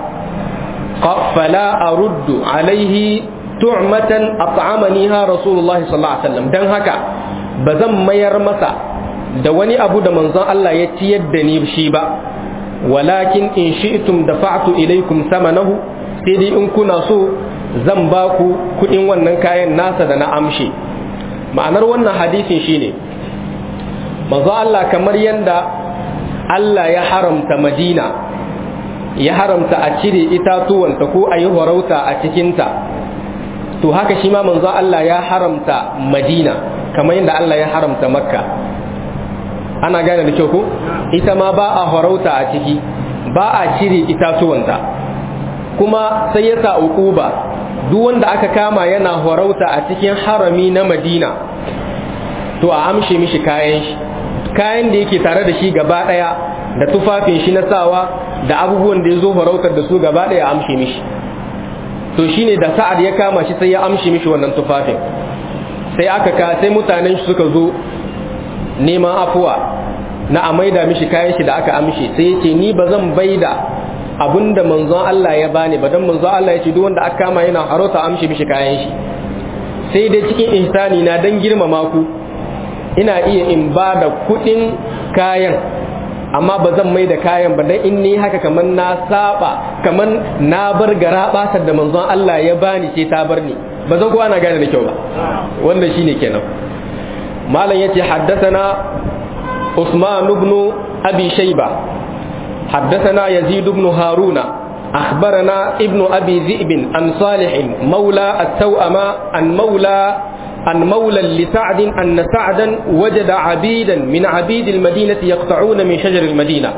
fala aruddu alaihi tu'matan at'amaniha rasulullahi sallallahu alaihi wasallam dan haka bazan mayar masa da wani abu da manzon Allah ya ciyar da ni shi ba walakin in shi'tum dafa'tu ilaikum samanahu sai dai in kuna so zan ba ku kudin wannan kayan nasa da na amshe ma'anar wannan hadisin shine manzo Allah kamar yanda Allah ya haramta Madina ya haramta a cire itatuwanta ko a yi horauta a cikinta to haka shi ma manzo Allah ya haramta Madina kamar yadda Allah ya haramta Makka ana gane da kyau ko ita ma ba a horauta a ciki ba a cire itatuwanta kuma sai ya sa uquba duk wanda aka kama yana horauta a cikin harami na madina to a amshe mishi kayan shi kayan da yake tare da shi gaba daya da tufafin shi na sawa da abubuwan da ya zo horautar da su gaba daya amshe mishi to shine da sa'ad ya kama shi sai ya amshe mishi wannan tufafin sai aka ka sai mutanen shi suka zo neman afuwa na a maida mishi kayan shi da aka amshe sai ya ce ni ba zan baida abinda manzon Allah ya bani ba dan manzon Allah ya ce duk wanda aka kama yana harota amshi mishi kayan shi sai dai cikin ihsani na dan girmama ku ina iya in ba da kudin kayan amma ba zan mai da kayan ba dan in ni haka kaman na saba kaman na bar gara basar da manzon Allah ya bani ce ta bar ni ba zan kowa na gane da kyau ba wanda shine kenan malam yace haddathana Usman ibn Abi Shayba haddathana Yazid ibn Haruna أخبرنا ابن أبي ذئب عن صالح مولى التوأمة عن مولى عن مولى لسعد أن سعدا وجد عبيدا من عبيد المدينة يقطعون من شجر المدينة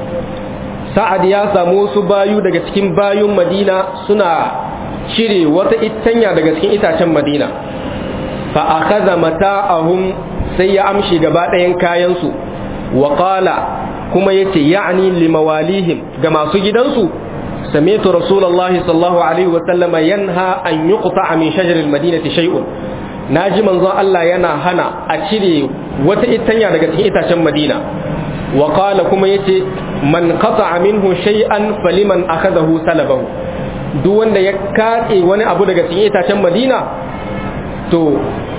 سعد يا سامو بايو daga cikin bayun Madina suna cire wata itanya daga cikin itacen Madina fa akhadha mata'ahum sai ya amshi gaba ɗayan kayan su wa qala kuma yace ya'ni limawalihim ga masu gidansu سمعت رسول الله صلى الله عليه وسلم ينهى أن يقطع من شجر المدينة شيء naji manzon Allah yana hana a cire wata itanya daga cikin itacen Madina wa qala kuma yace man qata'a minhu shay'an faliman akhadahu salabahu duk wanda ya katse wani abu daga cikin itacen Madina to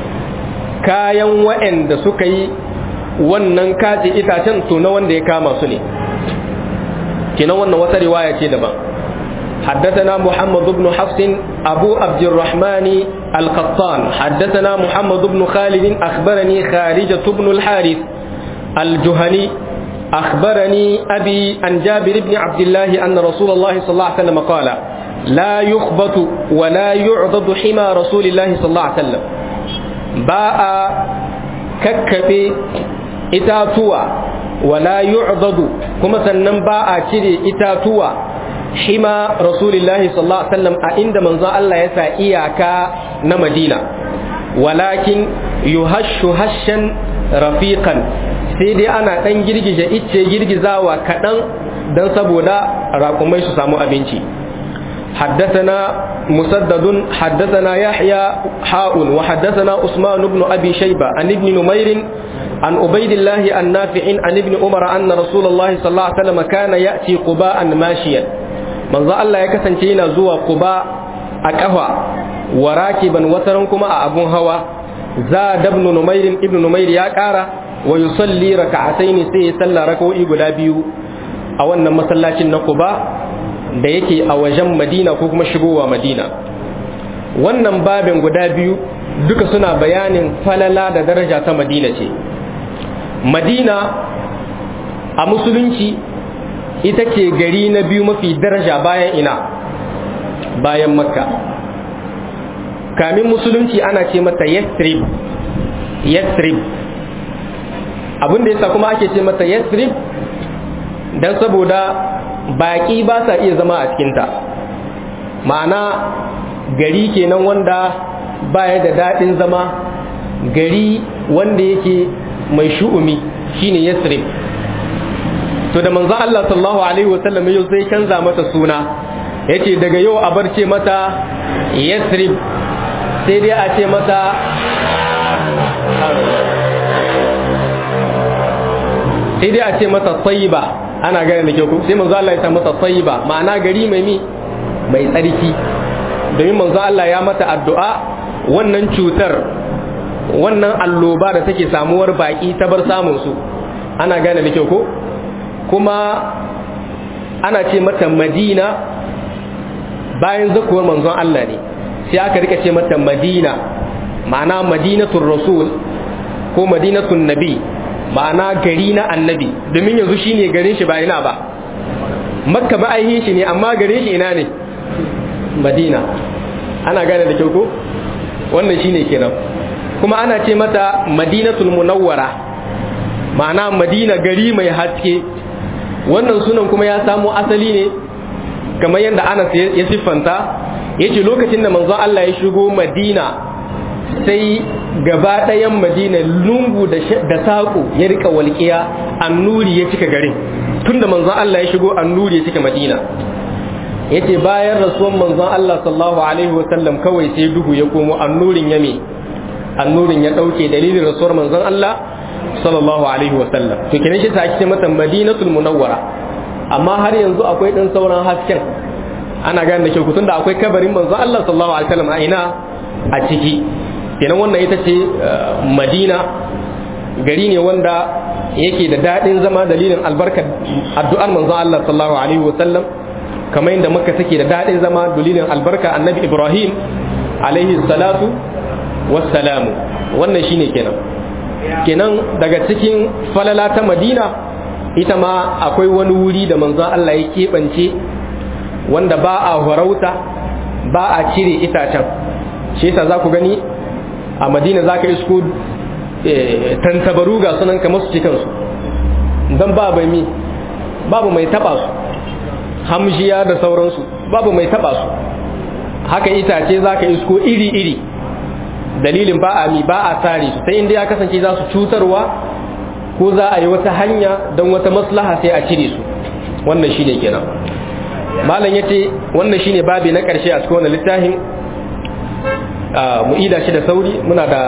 kayan wa'anda suka yi wannan katse itacen to na wanda ya kama su ne kenan wannan wata riwaya ce daban حدثنا محمد بن حفص أبو عبد الرحمن القطان حدثنا محمد بن خالد أخبرني خارجة بن الحارث الجهني أخبرني أبي عن جابر بن عبد الله أن رسول الله صلى الله عليه وسلم قال لا يخبط ولا يعضد حمى رسول الله صلى الله عليه وسلم باء ككبي إتاتوا ولا يعضد كما سنن باء كري إتاتوا hima rasulillahi sallallahu alaihi wasallam a inda manzon Allah ya sa iyaka na Madina walakin yuhashu hashan rafiqan sai dai ana dan girgije icce girgizawa kadan dan saboda raƙumai su samu abinci حدثنا مسدد حدثنا يحيى حاء وحدثنا عثمان بن أبي شيبة عن ابن نمير عن عبيد الله النافع عن ابن عمر أن رسول الله صلى الله عليه وسلم كان يأتي قباء ماشيا manzo Allah ya kasance yana zuwa Quba a kafa wa rakiban wataran kuma a abun hawa za dabnu Numair ibn Numair ya kara wa yusalli raka'ataini sai ya salla rak'o'i guda biyu a wannan masallacin na Quba da yake a wajen Madina ko kuma shigowa Madina wannan babin guda biyu duka suna bayanin falala da daraja ta Madina ce Madina a musulunci ita ce gari na biyu mafi daraja bayan ina bayan makka kamin musulunci ana ce mata yastrib yastrib abinda yasa kuma ake ce mata yastrib don saboda baƙi ba sa iya zama a cikinta ma'ana gari kenan wanda baya da daɗin zama gari wanda yake mai shu'umi shine yastrib to da manzo Allah sallallahu alaihi wasallam yau sai canza mata suna yace daga yau a barce mata Yathrib sai dai a ce mata sai dai a ce mata Tayyiba ana gane da kyau sai manzo Allah ya sa mata Tayyiba ma'ana gari mai mi mai tsarki domin manzo Allah ya mata addu'a wannan cutar wannan alloba da take samuwar baki ta bar samun su ana gane da kyau ko kuma ana ce mata madina bayan zakuwar manzon Allah ne sai aka rika ce mata madina ma'ana madinatul rasul ko madinatul nabi ma'ana gari na annabi domin yanzu shine garin shi ba ina ba makka ba aihin shi ne amma garin shi ina ne madina ana gane da kyau ko wannan shine kenan kuma ana ce mata madinatul munawwara ma'ana madina gari mai haske wannan sunan kuma ya samo asali ne kamar yadda Anas ya siffanta yace lokacin da manzon Allah ya shigo Madina sai gaba ɗayan Madina lungu da saƙo ya rika walƙiya annuri ya cika garin tunda manzon Allah ya shigo annuri ya cika Madina yace bayan rasuwan manzon Allah sallallahu alaihi wa sallam kawai sai duhu ya komo annurin ya me annurin ya dauke dalilin rasuwar manzon Allah sallallahu alaihi wasallam to kenan shi ta ake mata madinatul munawwara amma har yanzu akwai dan sauran hasken ana gane da kyau tunda akwai kabarin manzo Allah sallallahu alaihi wasallam a ina a ciki kenan wannan ita ce madina gari ne wanda yake da daɗin zama dalilin albarkar addu'ar manzon Allah sallallahu alaihi wa sallam kamar yadda makka take da daɗin zama dalilin albarka annabi ibrahim alaihi salatu wassalamu wannan shine kenan kenan daga cikin falala ta madina ita ma akwai wani wuri da manzon Allah ya keɓance wanda ba a horauta ba a cire itacen shi yasa za ku gani a madina za ka isko tantabaru ga sunan kamar su cikinsu don babu mai babu mai taba su hamshiya da sauransu babu mai taba su haka itace za ka isko iri-iri dalilin ba a mi ba a tare su sai inda ya kasance za su cutarwa ko za a yi wata hanya don wata maslaha sai a cire su wannan shine kenan malam ya ce wannan shine babi na ƙarshe a cikin wannan littafin mu ida shi da sauri muna da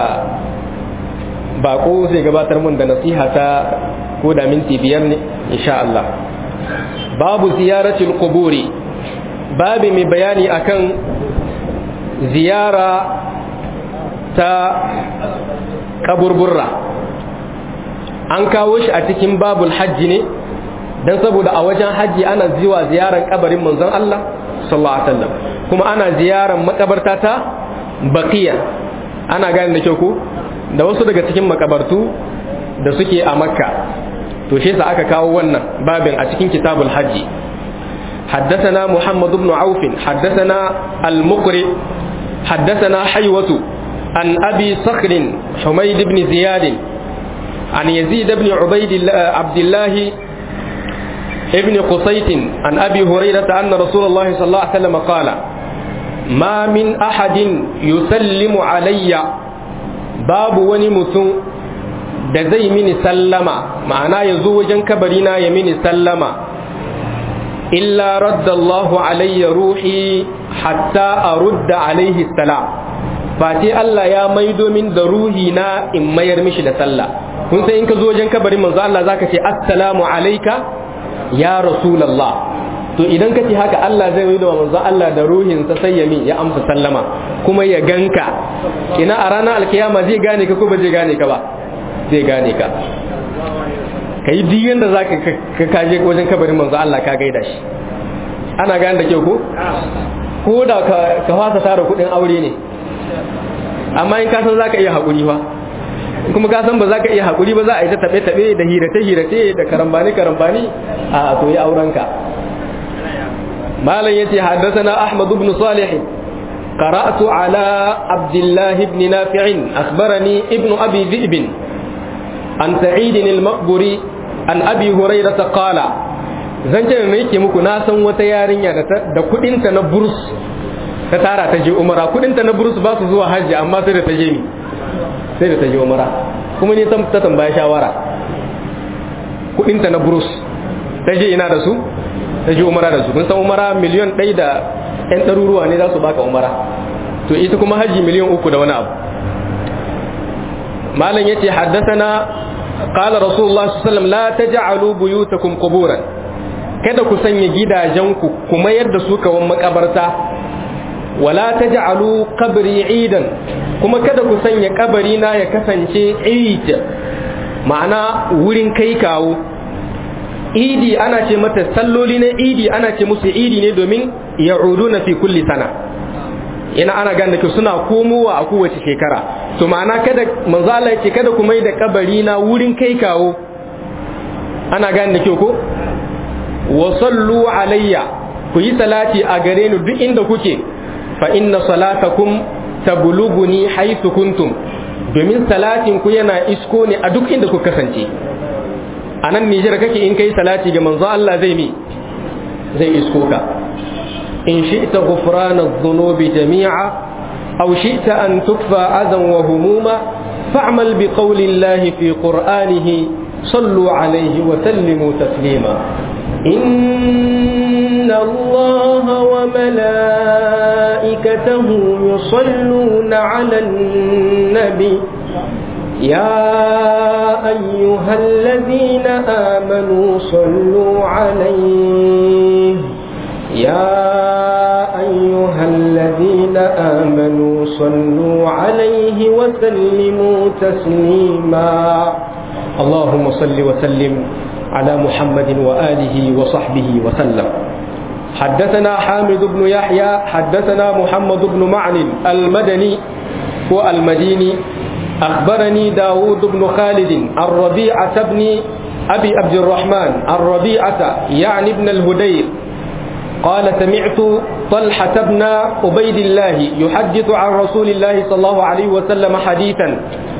bako zai gabatar mun da nasiha ta ko da minti biyar ne insha Allah babu ziyaratul quburi babi mai bayani akan ziyara ta kaburburra an kawo shi a cikin babul hajji ne don saboda a wajen hajji ana zuwa ziyarar kabarin manzon Allah sallallahu alaihi wasallam kuma ana ziyarar makabarta ta baqiya ana gane da kyau ko da wasu daga cikin makabartu da suke a makka to shi sa aka kawo wannan babin a cikin kitabul hajji حدثنا محمد بن عوف حدثنا المقرئ حدثنا حيوة عن أبي صخر حميد بن زياد عن يزيد بن عبيد الله عبد الله ابن قصيت عن أبي هريرة أن رسول الله صلى الله عليه وسلم قال ما من أحد يسلم علي باب ونمتن da zai mini sallama ma'ana ya zo wajen kabarina ya mini sallama illa raddallahu alayya ruhi hatta arudda alaihi salam face Allah ya maido min da ruhi na in mayar mishi da sallah kun sai in ka zo wajen kabarin manzo Allah zaka ce assalamu alayka ya rasulullah to idan ka ce haka Allah zai maido manzo Allah da ruhin sa sai ya min ya amsa sallama kuma ya ganka ina a ranar alkiyama zai gane ka ko ba zai gane ka ba zai gane ka ka yi duk yadda za ka kaje wajen kabarin manzo Allah ka gaida shi ana gane da kyau ko ko da ka fasa tara kudin aure ne amma in kasan za ka iya haƙuri fa kuma kasan ba za ka iya haƙuri ba za a yi ta taɓe-taɓe da hirace-hirace da karambani-karambani a to yi aurenka malam yace haddathana ahmad ibn salih قرأت على عبد الله بن نافع أخبرني ابن أبي ذئب عن سعيد المقبري عن أبي هريرة قال zancen da yake muku na san wata yarinya da kudinta na burus ta tara ta je umara kudinta na burus ba su zuwa hajji amma sai da ta je ni sai da ta je umara kuma ni ta tambaya shawara kudinta na burus ta je ina da su ta je umara da su kun san umara miliyan ɗaya da yan ɗaruruwa ne za su baka umara to ita kuma hajji miliyan uku da wani abu malam yace haddathana qala rasulullah sallallahu alaihi wasallam la taj'alu buyutakum quburan kada ku sanya gidajenku ku mayar da su kawan makabarta wala taj'alu qabri idan kuma kada ku sanya kabari na ya kasance eid ma'ana wurin kai kawo idi ana ce mata salloli na idi ana ce musu idi ne domin ya'uduna fi kulli sana ina ana gane da suna komowa a kowace shekara to ma'ana kada manzo Allah yake kada ku mai da kabari na wurin kai kawo ana gane da kyau ko wa sallu alayya ku yi salati a gare ni duk inda kuke fa inna salatakum tablughuni haythu kuntum domin salatin ku yana isko ne a duk inda ku kasance a nan Nijar kake in kai salati ga manzo Allah zai mi zai isko ka in shi'ta ghufrana adh-dhunubi jami'a aw shi'ta an tukfa adan wa humuma fa'mal bi qawli Allah fi qur'anihi sallu alayhi wa sallimu taslima إن الله وملائكته يصلون على النبي يا أيها الذين آمنوا صلوا عليه يا أيها الذين آمنوا صلوا عليه وسلموا تسليما اللهم صل وسلم على محمد وآله وصحبه وسلم حدثنا حامد بن يحيى حدثنا محمد بن معن المدني والمديني أخبرني داود بن خالد الربيعة بن أبي عبد الرحمن الربيعة يعني ابن الهدير قال سمعت طلحة بن عبيد الله يحدث عن رسول الله صلى الله عليه وسلم حديثا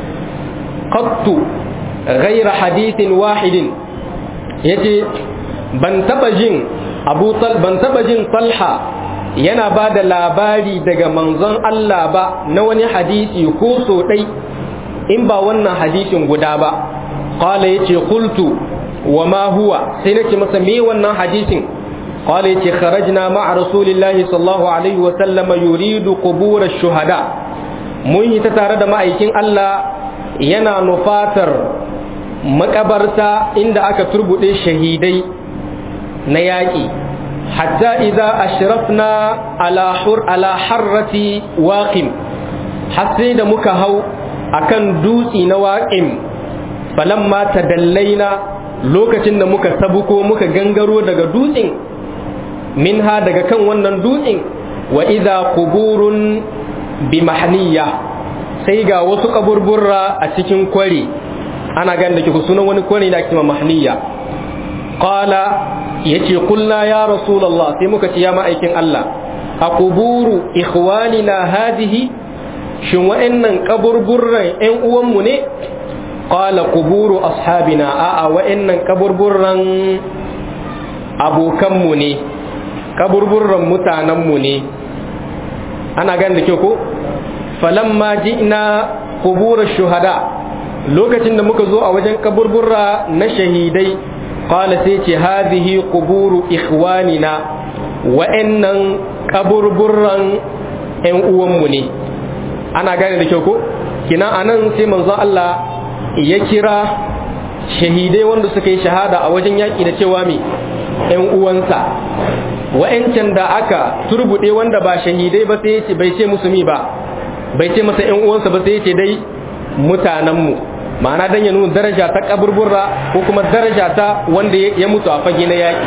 قط غير حديث واحد يجي بنتبجن أبو طل بنتبجن طلحة yana ba da labari daga manzon Allah ba na wani hadisi ko so ɗai in ba wannan hadisin guda ba qala yace qultu wa ma huwa sai nace masa me wannan hadisin qala yace kharajna ma'a rasulillahi sallallahu alaihi wa sallama yuridu qubur ash-shuhada mun yi ta tare da ma'aikin Allah yana nufatar makabarta inda aka turbude shahidai na yaƙi hatta idza ashrafna ala hur ala harrati waqim har sai da muka hau akan dutsi na waqim falamma tadallaina lokacin da muka sabuko muka gangaro daga dutsin minha daga kan wannan dutsin wa idza quburun bi mahniya sai ga wasu kaburburra a cikin kwari ana gan da kiku sunan wani kwari da ake mahniya qala yace kulna ya rasulullah sai muka ce ya ma'aikin Allah a quburu ikhwanina hadhihi shin wa'annan kaburburran ƴan uwanmu ne qala quburu ashabina a'a wa'annan kaburburran abokanmu ne kaburburran mutanenmu ne ana gan da kyau ko falamma ji'na qubur shuhada lokacin da muka zo a wajen kaburburra na shahidai qala sai ce hadhihi quburu ikhwanina wa'annan kaburburran ƴan uwanmu ne ana gane da kyau ko kina anan sai manzon Allah ya kira shahidai wanda suka yi shahada a wajen yaƙi da cewa me ƴan uwansa wa'ancan da aka turbuɗe wanda ba shahidai ba sai ce bai ce musu mi ba bai ce masa ƴan uwansa ba sai ce dai mutanenmu ma'ana dan ya nuna daraja ta kaburburra ko kuma daraja ta wanda ya mutu a fage na yaƙi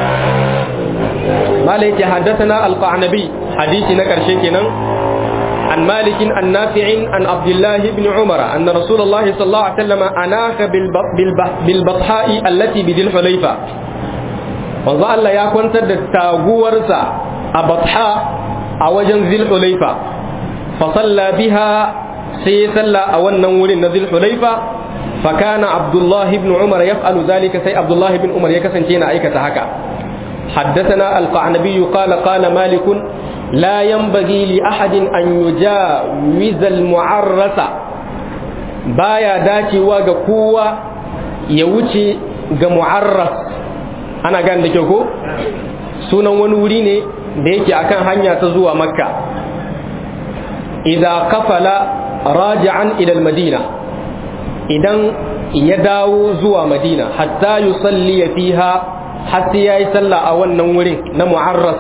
malai yake haddathana al-qanabi hadisi na karshe kenan عن مالك عن نافع عن عبد الله بن عمر أن رسول الله صلى الله عليه وسلم أناخ بالبطحاء التي بذي الحليفة manzo Allah ya kwantar da taguwarsa a batha a wajen zilhulaifa fa salla biha sai ya salla a wannan wurin na zilhulaifa fa kana abdullah ibn umar yaf'alu zalika sai abdullah ibn umar ya kasance yana aikata haka حدثنا القعنبي قال قال مالك لا ينبغي لأحد أن يجاوز المعرس بايا داتي واغا قوة يوتي ga mu'arras ana gan da kyau ko sunan wani wuri ne da yake akan hanya ta zuwa makka idza kafala raji'an ila madina idan ya dawo zuwa madina hatta yusalli fiha har sai yayi sallah a wannan wurin na mu'arras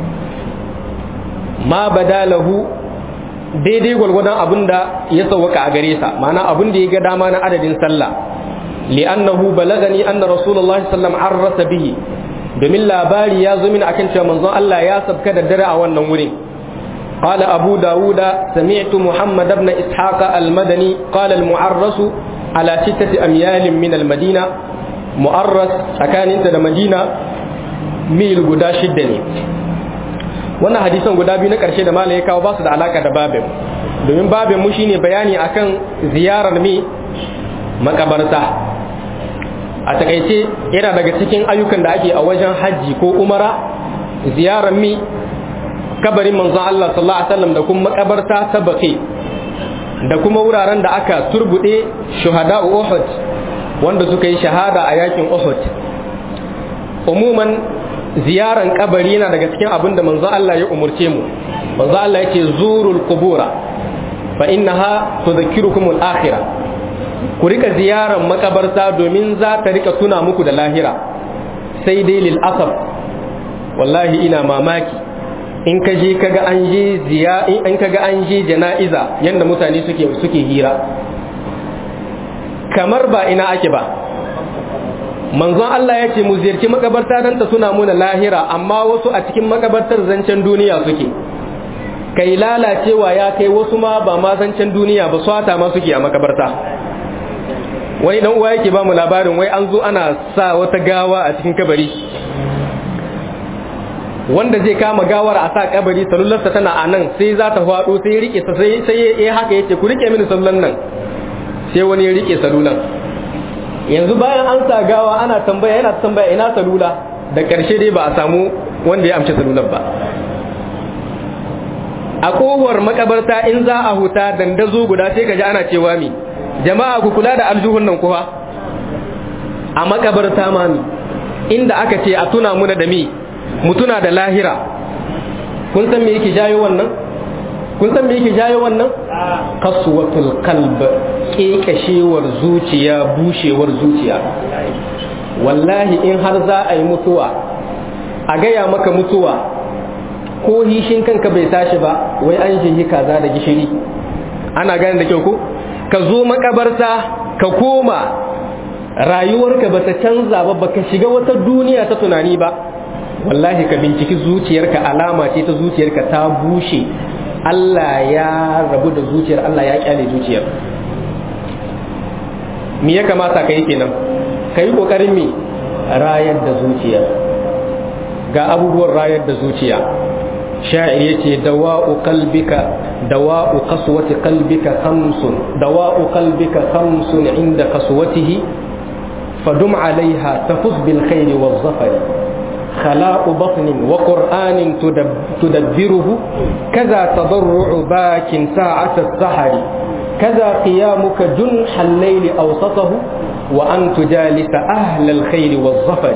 ma badalahu daidai gwalgwadon abin da ya sauwaka a gare sa ma'ana abin da ya ga dama na adadin sallah li'annahu balagani anna rasulullahi sallam arrasa bihi domin labari ya zo min akan cewa manzon Allah ya sabka da dare a wannan wurin قال أبو داود سمعت محمد بن إسحاق المدني قال المعرس على ستة أميال من المدينة معرس أكان انت مدينة ميل قدا شدني wannan hadisan guda biyu na ƙarshe da malam ya kawo ba su da alaka da babin domin babin mu shine bayani akan ziyarar mi makabarta a takaice yana daga cikin ayyukan da ake a wajen hajji ko umara ziyarar mi kabarin manzon Allah sallallahu alaihi wasallam da kuma makabarta ta baqi da kuma wuraren da aka turbude shuhada Uhud wanda suka yi shahada a yakin Uhud umuman ziyaran kabari yana daga cikin abin da manzo Allah ya umurce mu manzo Allah yake zurul qubura fa innaha tudhakkirukum al-akhirah ku rika ziyaran makabarta domin za ta rika tuna muku da lahira sai dai lil asab wallahi ina mamaki in ka je kaga an je ziya in kaga an je jana'iza yanda mutane suke suke hira kamar ba ina ake ba manzon Allah ya ce mu ziyarci makabarta don ta suna muna lahira amma wasu a cikin makabartar zancen duniya suke kai lalacewa ya kai wasu ma ba ma zancen duniya ba swata ma suke a makabarta wani dan uwa yake ba mu labarin wai an zo ana sa wata gawa a cikin kabari wanda zai kama gawar a sa kabari salularsa tana a nan sai za ta faɗo sai ya rike sai sai ya haka yace ku rike mini salulan nan sai wani ya rike salulan yanzu bayan an sa gawa ana tambaya yana tambaya ina salula da ƙarshe dai ba a samu wanda ya amshi salular ba a kowar makabarta in za a huta dandazo guda sai ka ji ana cewa mi jama'a ku kula da aljuhun nan kuwa a makabarta ma mi inda aka ce a tuna muna da mi mu tuna da lahira kun san me yake jayo wannan kun san me yake jayo wannan kasuwatul qalb kekashewar zuciya bushewar zuciya wallahi in har za a yi mutuwa a gaya maka mutuwa ko hishin kanka bai tashi ba wai an shi kaza da gishiri ana gane da kyau ko ka zo makabarta ka koma rayuwarka ba ta canza ba baka shiga wata duniya ta tunani ba wallahi ka binciki zuciyarka alama ce ta zuciyarka ta bushe Allah ya rabu da zuciyar Allah ya kyale zuciyar me ya kamata ka yi kenan ka yi ƙoƙarin me rayar da zuciya ga abubuwan rayar da zuciya sha'ir yace dawa'u qalbika dawa'u qaswati qalbika khamsun dawa'u qalbika khamsun inda qaswatihi fadum 'alayha tafuz bil khairi waz zafari خلاء بطن وقرآن تدبره كذا تضرع باك ساعة السحر كذا قيامك جنح الليل أوسطه وأن تجالس أهل الخير والظفر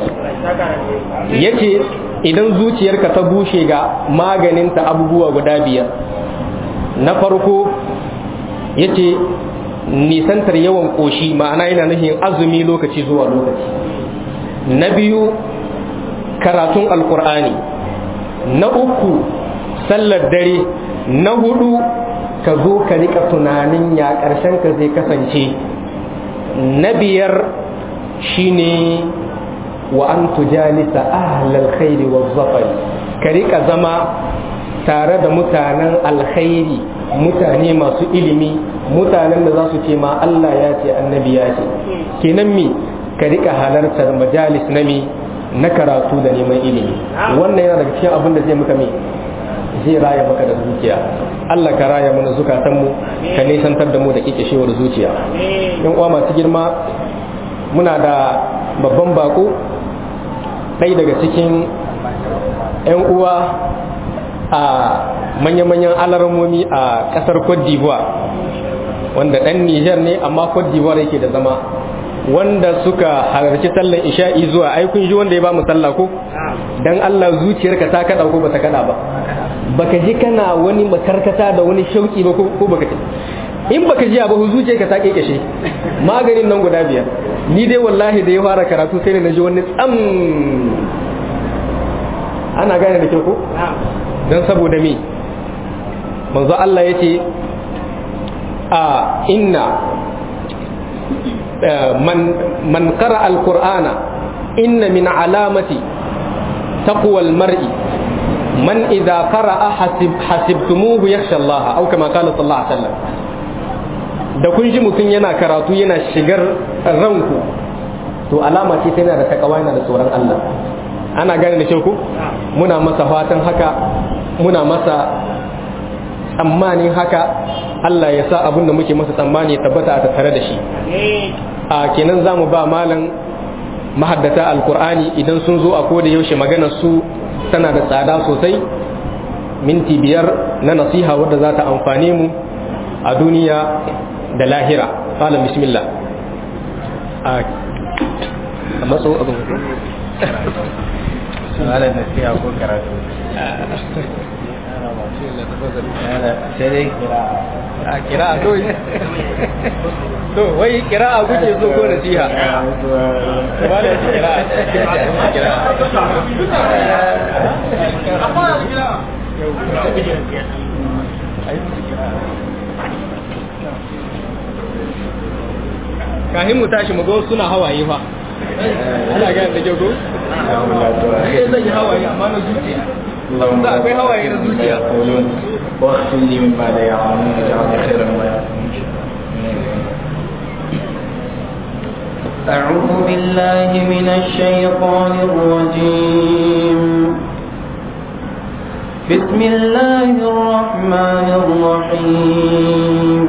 yace idan zuciyarka ta bushe ga maganinta abubuwa guda biyar na farko yace nisantar yawan ƙoshi ma'ana yana nufin azumi lokaci zuwa lokaci na biyu karatun alkur'ani na uku sallar dare na hudu ka zo ka rika tunanin ya ƙarshen ka zai kasance na biyar shine wa an tujalisa ahlal khairi wa zafari ka rika zama tare da mutanen alkhairi mutane masu ilimi mutanen da za su ce ma Allah ya ce annabi ya ce kenan mi ka rika halartar majalis na mi na karatu da neman ilimi wannan yana daga cikin abin da zai muka mai zai raya maka da zuciya Allah ka raya mana zukatanmu ka nisantar da mu da kikishewar zuciya yan uwa masu girma muna da babban bako ɗaya daga cikin yan uwa a manya-manyan alarmomi a ƙasar Cote d'Ivoire wanda ɗan Nijar ne amma Cote d'Ivoire yake da zama wanda suka halarci sallan isha'i zuwa ai kun ji wanda ya ba mu sallah ko dan Allah zuciyarka ta kada ko bata kada ba baka ji kana wani makarkata da wani shauki ba ko baka ji in baka ji ba zuciyarka ta kekeshe maganin nan guda biyar ni dai wallahi da ya fara karatu sai na ji wani tsam ana gane da kyau ko dan saboda me manzo Allah yace a inna من من قرأ القرآن إن من علامة تقوى المرء من إذا قرأ حسب حسبتموه يخشى الله أو كما قال صلى الله عليه وسلم da kun ji mutum yana karatu yana shigar ranku to alama ce yana da takawa yana da tsoron Allah ana gane da ku muna masa fatan haka muna masa tsammanin haka Allah ya sa abin da muke masa tsammani tabbata a tattare da shi a kenan za mu ba malam mahaddata alkur'ani idan sun zo a koda yaushe maganar su tana da tsada sosai minti biyar na nasiha wadda za ta amfane mu a duniya da lahira malam bismillah a matso abin malam nasiha ko karatu sai dai kira a kira a kawai to wai kira a kuke so ko nasiha ba da kira kira kahin mu tashi mu ga wasu suna hawaye fa ana ga da jago sai zan yi hawaye amma na zuciya da akwai hawaye na zuciya واغفر لي مما لا يعلمون واجعل خيرا ما يعلمون أعوذ بالله من الشيطان الرجيم بسم الله الرحمن الرحيم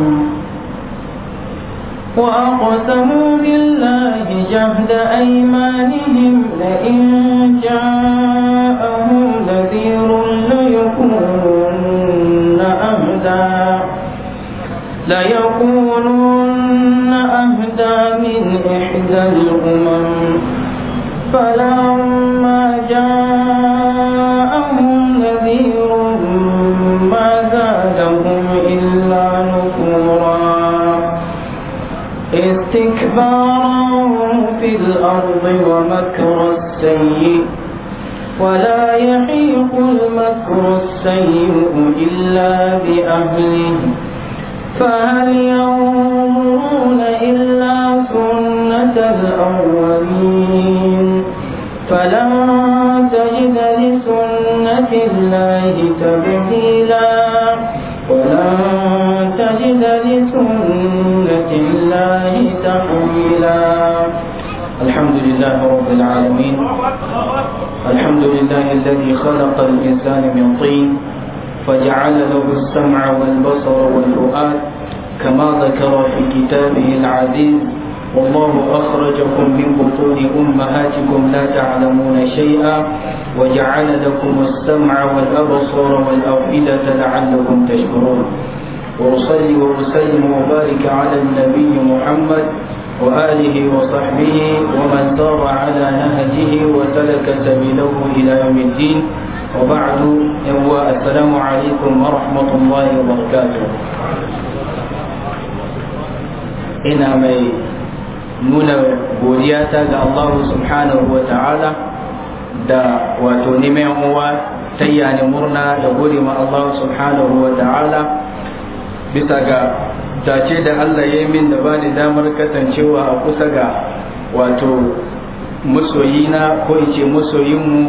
وأقسموا بالله جهد أيمانهم لئن جاءهم نذير ليكونن أهدى ليكونن أهدى من إحدى الأمم فلما جاءهم نذير ما زادهم إلا نفورا استكبارا في الأرض ومكر السيء ولا يحيق المكر السيء إلا بأهله فهل ينظرون إلا سنة الأولين فلن تجد لسنة الله تبديلا ولن تجد لسنة الله تحويلا الحمد لله رب العالمين الحمد لله الذي خلق الإنسان من طين فجعل له السمع والبصر والفؤاد كما ذكر في كتابه العزيز والله أخرجكم من بطون أمهاتكم لا تعلمون شيئا وجعل لكم السمع والأبصار والأفئدة لعلكم تشكرون وأصلي وأسلم وبارك على النبي محمد وآله وصحبه ومن سار على نهجه وسلك سبيله إلى يوم الدين وبعد السلام عليكم ورحمة الله وبركاته ina mai nuna godiyata ga Allah subhanahu wa ta'ala da wato neman uwa ta yani murna da gode ma Allah subhanahu wa ta'ala bisa ga dace da Allah ya yi min da bani damar kasancewa a kusa ga wato masoyina ko in ce masoyinmu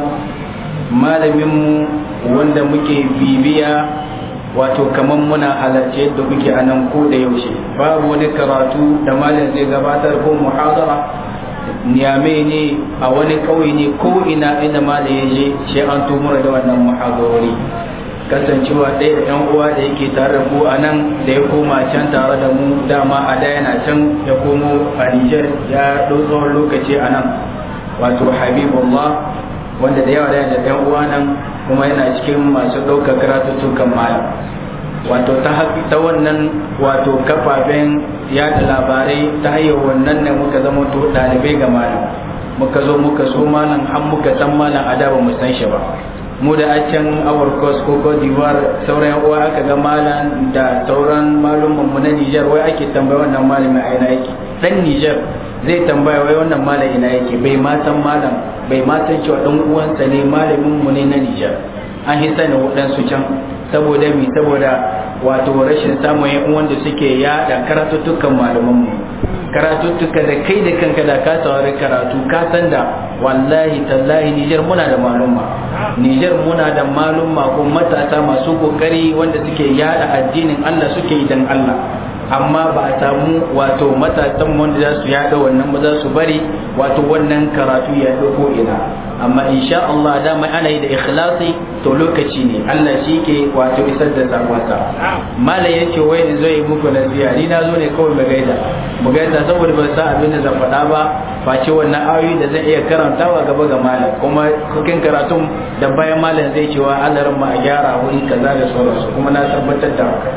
malaminmu wanda muke bibiya wato kamar muna halarci yadda kuke a nan ko da yaushe babu wani karatu da malam zai gabatar ko muhadara niyame ne a wani ƙauye ne ko ina inda malam ya je shi an tumura da wannan muhadarori kasancewa ɗaya da yan uwa da yake tare da ku a nan da ya koma can tare da mu dama a da yana can ya komo a Nijar ya ɗau tsawon lokaci a nan wato Habibullah wanda da yawa da yan uwa nan kuma yana cikin masu ɗaukar karatuttukan malam wato ta ta wannan wato kafafen yada labarai ta hanyar wannan ne muka zama to ɗalibai ga malam muka zo muka so malam har muka san malam a da ba mu san shi ba mu da a can awar kos ko Cote d'Ivoire sauran uwa aka ga malam da sauran malumman mu na Niger wai ake tambaya wannan malamin a ina yake dan Niger zai tambaya wai wannan malam ina yake bai ma san malam bai ma san cewa dan uwansa ne malamin mu ne na Niger an hisa ne waɗansu can saboda mi saboda wato rashin samun yan uwan da suke yada karatuttukan malaman mu karatuttuka da kai da kanka da ka saurari karatu ka san da wallahi tallahi Niger muna da malumma Niger muna da malumma ko matasa masu kokari wanda suke yada addinin Allah suke yi dan Allah amma ba a samu wato matasan wanda za su yada wannan ba za su bari wato wannan karatu ya ko ina amma insha Allah dama ana yi da ikhlasi to lokaci ne Allah shi ke wato isar da sakonsa mala yace wai in zo yi muku nasiha ni na zo ne kawai mu gaida mu gaida saboda ban san abin da zan faɗa ba face wannan ayoyi da zan iya karantawa gaba ga malam kuma cikin karatun da bayan malam zai cewa Allah ran ma a gyara wuri kaza da sauransu kuma na tabbatar da haka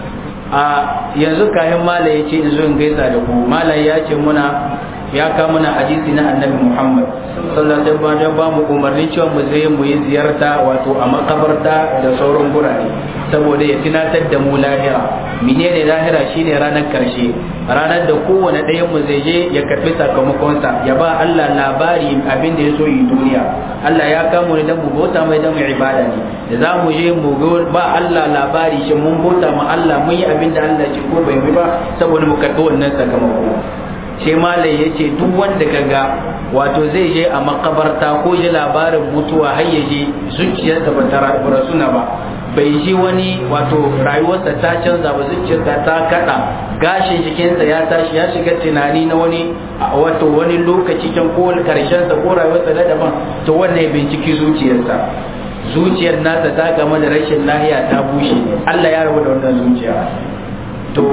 a yanzu kayan malam ya ce in zo in gaisa da ku malam ya ce muna ya kawo mana hadisi na annabi Muhammad sallallahu alaihi wasallam ba mu umarni cewa mu je mu yi ziyarta wato a makabarta da sauran gurare saboda ya tunatar da mu lahira menene lahira shine ranar karshe ranar da kowane ɗayan mu zai je ya karbi sakamakonsa ya ba Allah labari abin da ya so yi duniya Allah ya kamo ne dan mu bauta mai dan mu ibada ne da za mu je mu ba Allah labari shin mun bauta ma Allah mun yi abin da Allah ce ko bai yi ba saboda mu karbi wannan sakamako sai malai ya ce duk wanda kaga wato zai je a makabarta ko ji labarin mutuwa har ya je zuciyarsa ba ta rasuna ba bai ji wani wato rayuwarsa ta canza ba zuciyarsa ta kada gashin jikinsa ya tashi ya shiga tunani na wani wato wani lokaci can ko karshensa ko rayuwarsa na daban to wannan ya binciki zuciyarsa zuciyar nasa ta game da rashin lahiya ta bushe Allah ya rabu da wannan zuciya to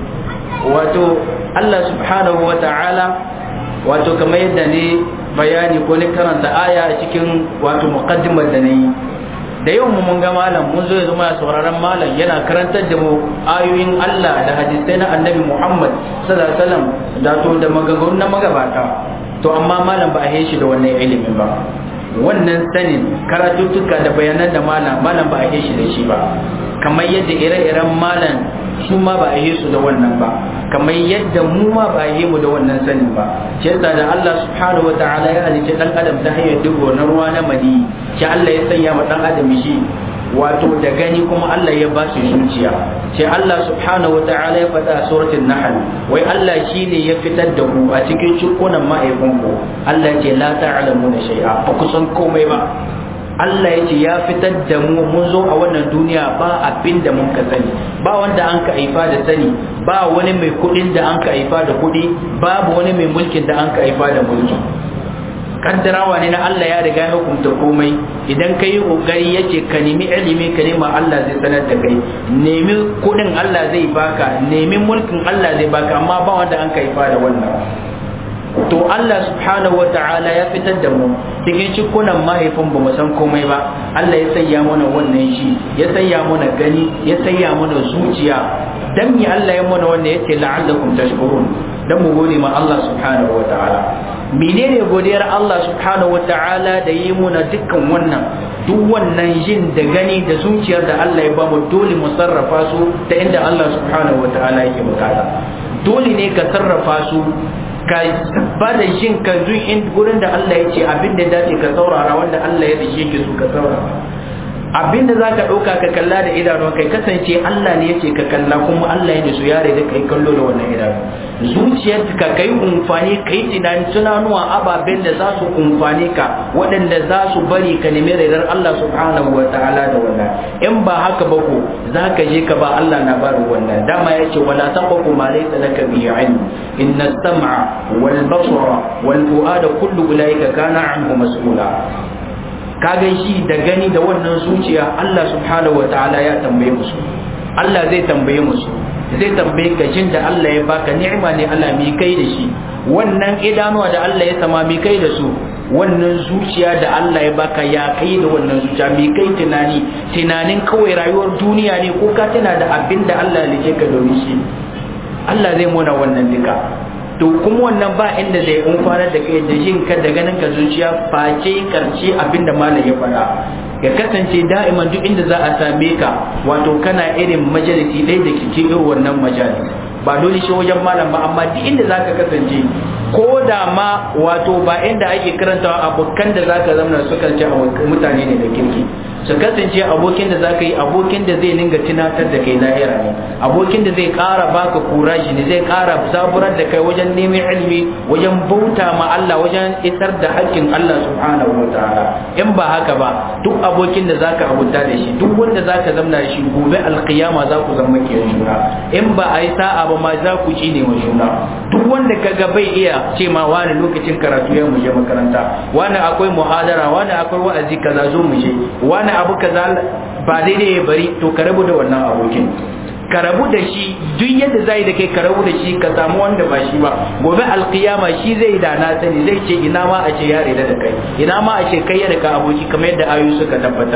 wato Allah subhanahu wa ta'ala wato kamar yadda ne bayani ko ne karanta aya a cikin wato muqaddimar da nayi da yau mun ga malam mun zo ya zama sauraron malam yana karantar da mu ayoyin Allah da hadisai na Annabi Muhammad sallallahu alaihi wasallam da to da maganganu na magabata to amma malam ba a yi shi da wannan ilimin ba wannan sanin karatuttuka da bayanan da malam malam ba a yi shi da shi ba kamar yadda ire-iren malam su ma ba a yi su da wannan ba kamar yadda mu ma ba a yi mu da wannan sanin ba shi yasa da Allah subhanahu wataala ya halice dan adam ta hanyar digo na ruwa na mani shi Allah ya sanya ma dan adam shi wato da gani kuma Allah ya ba shi zuciya sai Allah subhanahu wataala ya faɗa a suratul nahl wai Allah shine ya fitar da ku a cikin cikunan ma'aikunku Allah ce la ta'lamuna shay'a ba ku san komai ba Allah ya ce ya fitar da mu mun zo a wannan duniya ba abin da mun ka sani ba wanda an ka haifa da sani ba wani mai kuɗin da an ka haifa da kuɗi babu wani mai mulkin da an ka haifa da mulki kaddarawa ne na Allah ya riga ya hukunta komai idan ka yi kokari yace ka nemi ilimi ka nema Allah zai sanar da kai nemi kuɗin Allah zai baka nemi mulkin Allah zai baka amma ba wanda an ka haifa da wannan to Allah subhanahu wa ta'ala ya fitar da mu cikin cikunan mahaifin ba mu san komai ba Allah ya sanya mana wannan shi ya sanya mana gani ya sanya mana zuciya dan mi Allah ya mana wannan yace la'allakum tashkurun dan mu gode ma Allah subhanahu wa ta'ala menene godiyar Allah subhanahu wa ta'ala da yi muna dukkan wannan duk wannan jin da gani da zuciyar da Allah ya ba mu dole mu sarrafa su ta inda Allah subhanahu wa ta'ala yake bukata dole ne ka sarrafa su ka ba da jin ka in gurin da Allah ya ce abin da dace ka saurara wanda Allah ya dace ke su ka saurara abin da zaka dauka ka kalla da idanu kai kasance Allah ne yake ka kalla kuma Allah ya su yare da kai kallo da wannan idanu zuciyar ka kai umfani kai tunani tunanuwa ababen da za su umfani ka waɗanda za su bari ka nemi raidar Allah subhanahu wa ta'ala da wannan in ba haka ba ko zaka je ka ba Allah na bari wannan dama yace wala taqfu ma laysa laka bihi ilm inna as-sam'a wal basara wal fu'ada kullu ulaika kana anhu mas'ula kaga shi da gani da wannan zuciya Allah subhanahu wa ta'ala ya tambaye musu Allah zai tambaye musu zai tambaye ka jin da Allah ya baka ni'ima ne Allah mi kai da shi wannan idanuwa da Allah ya sama mi kai da su wannan zuciya da Allah ya baka ya kai da wannan zuciya mi kai tunani tunanin kawai rayuwar duniya ne ko ka tana da abin da Allah ya like ka domin shi Allah zai mona wannan duka to kuma wannan ba inda zai umfanar da kai da jin ka da ganin ka zuciya face karshe abin da malam ya faɗa ya kasance da'iman duk inda za a same ka wato kana irin majalisi ɗaya da ke irin wannan majalis ba dole shi wajen malam ba amma duk inda za ka kasance ko da ma wato ba inda ake karantawa abokan da za ka zama su kasance mutane ne da kirki su kasance abokin da zaka yi abokin da zai ninga tunatar da kai lahira ne abokin da zai ƙara baka kuraji ne zai ƙara zaburar da kai wajen neman ilimi wajen bauta ma Allah wajen isar da haƙƙin Allah subhanahu wa ta'ala in ba haka ba duk abokin da zaka abuta da shi duk wanda zaka zamna da shi gobe alqiyama za ku zama ke juna in ba a yi sa'a ba ma za ku ci ne wa juna duk wanda kaga bai iya ce ma wani lokacin karatu ya mu je makaranta wani akwai muhadara wani akwai wa'azi kaza zo mu je wani abu kaza ba daidai ya bari to ka rabu da wannan abokin ka rabu da shi duk yadda zai da kai ka rabu da shi ka samu wanda ba shi ba gobe alkiyama shi zai da na sani zai ce ina ma a ce ya rida da kai ina ma a ce kai ya da ka aboki kamar yadda ayu suka tabbatar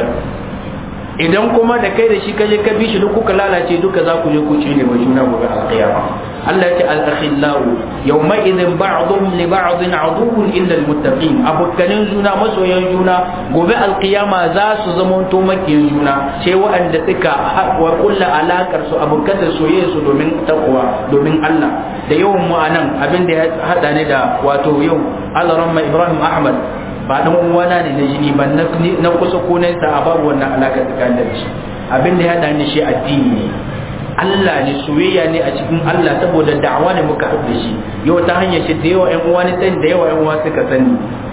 idan kuma da kai da shi ka je ka bi shi duk kuka lalace duka za ku je ku ci ne wa juna gobe alkiyama Allah ce al-akhillau yawma idhin ba'dhum li ba'dhin aduwwun illa al-muttaqin abokanin juna masoyan juna gobe alkiyama za su zama to makiyan juna sai waɗanda suka wa kullu alakar su abokan soyayya su domin takwa domin Allah da yawan mu anan abin da ya hada ne da wato yau Allah ramma Ibrahim Ahmad ba dan uwana ne na jini ba na kusa ko na a babu wannan alaka tsakanin da shi abin da ya hada ni shi addini ne Allah ne soyayya ne a cikin Allah saboda da'awa ne muka haɗu da shi yau ta hanyar shi da yawa ƴan uwa ne sani da yawa ƴan uwa suka sani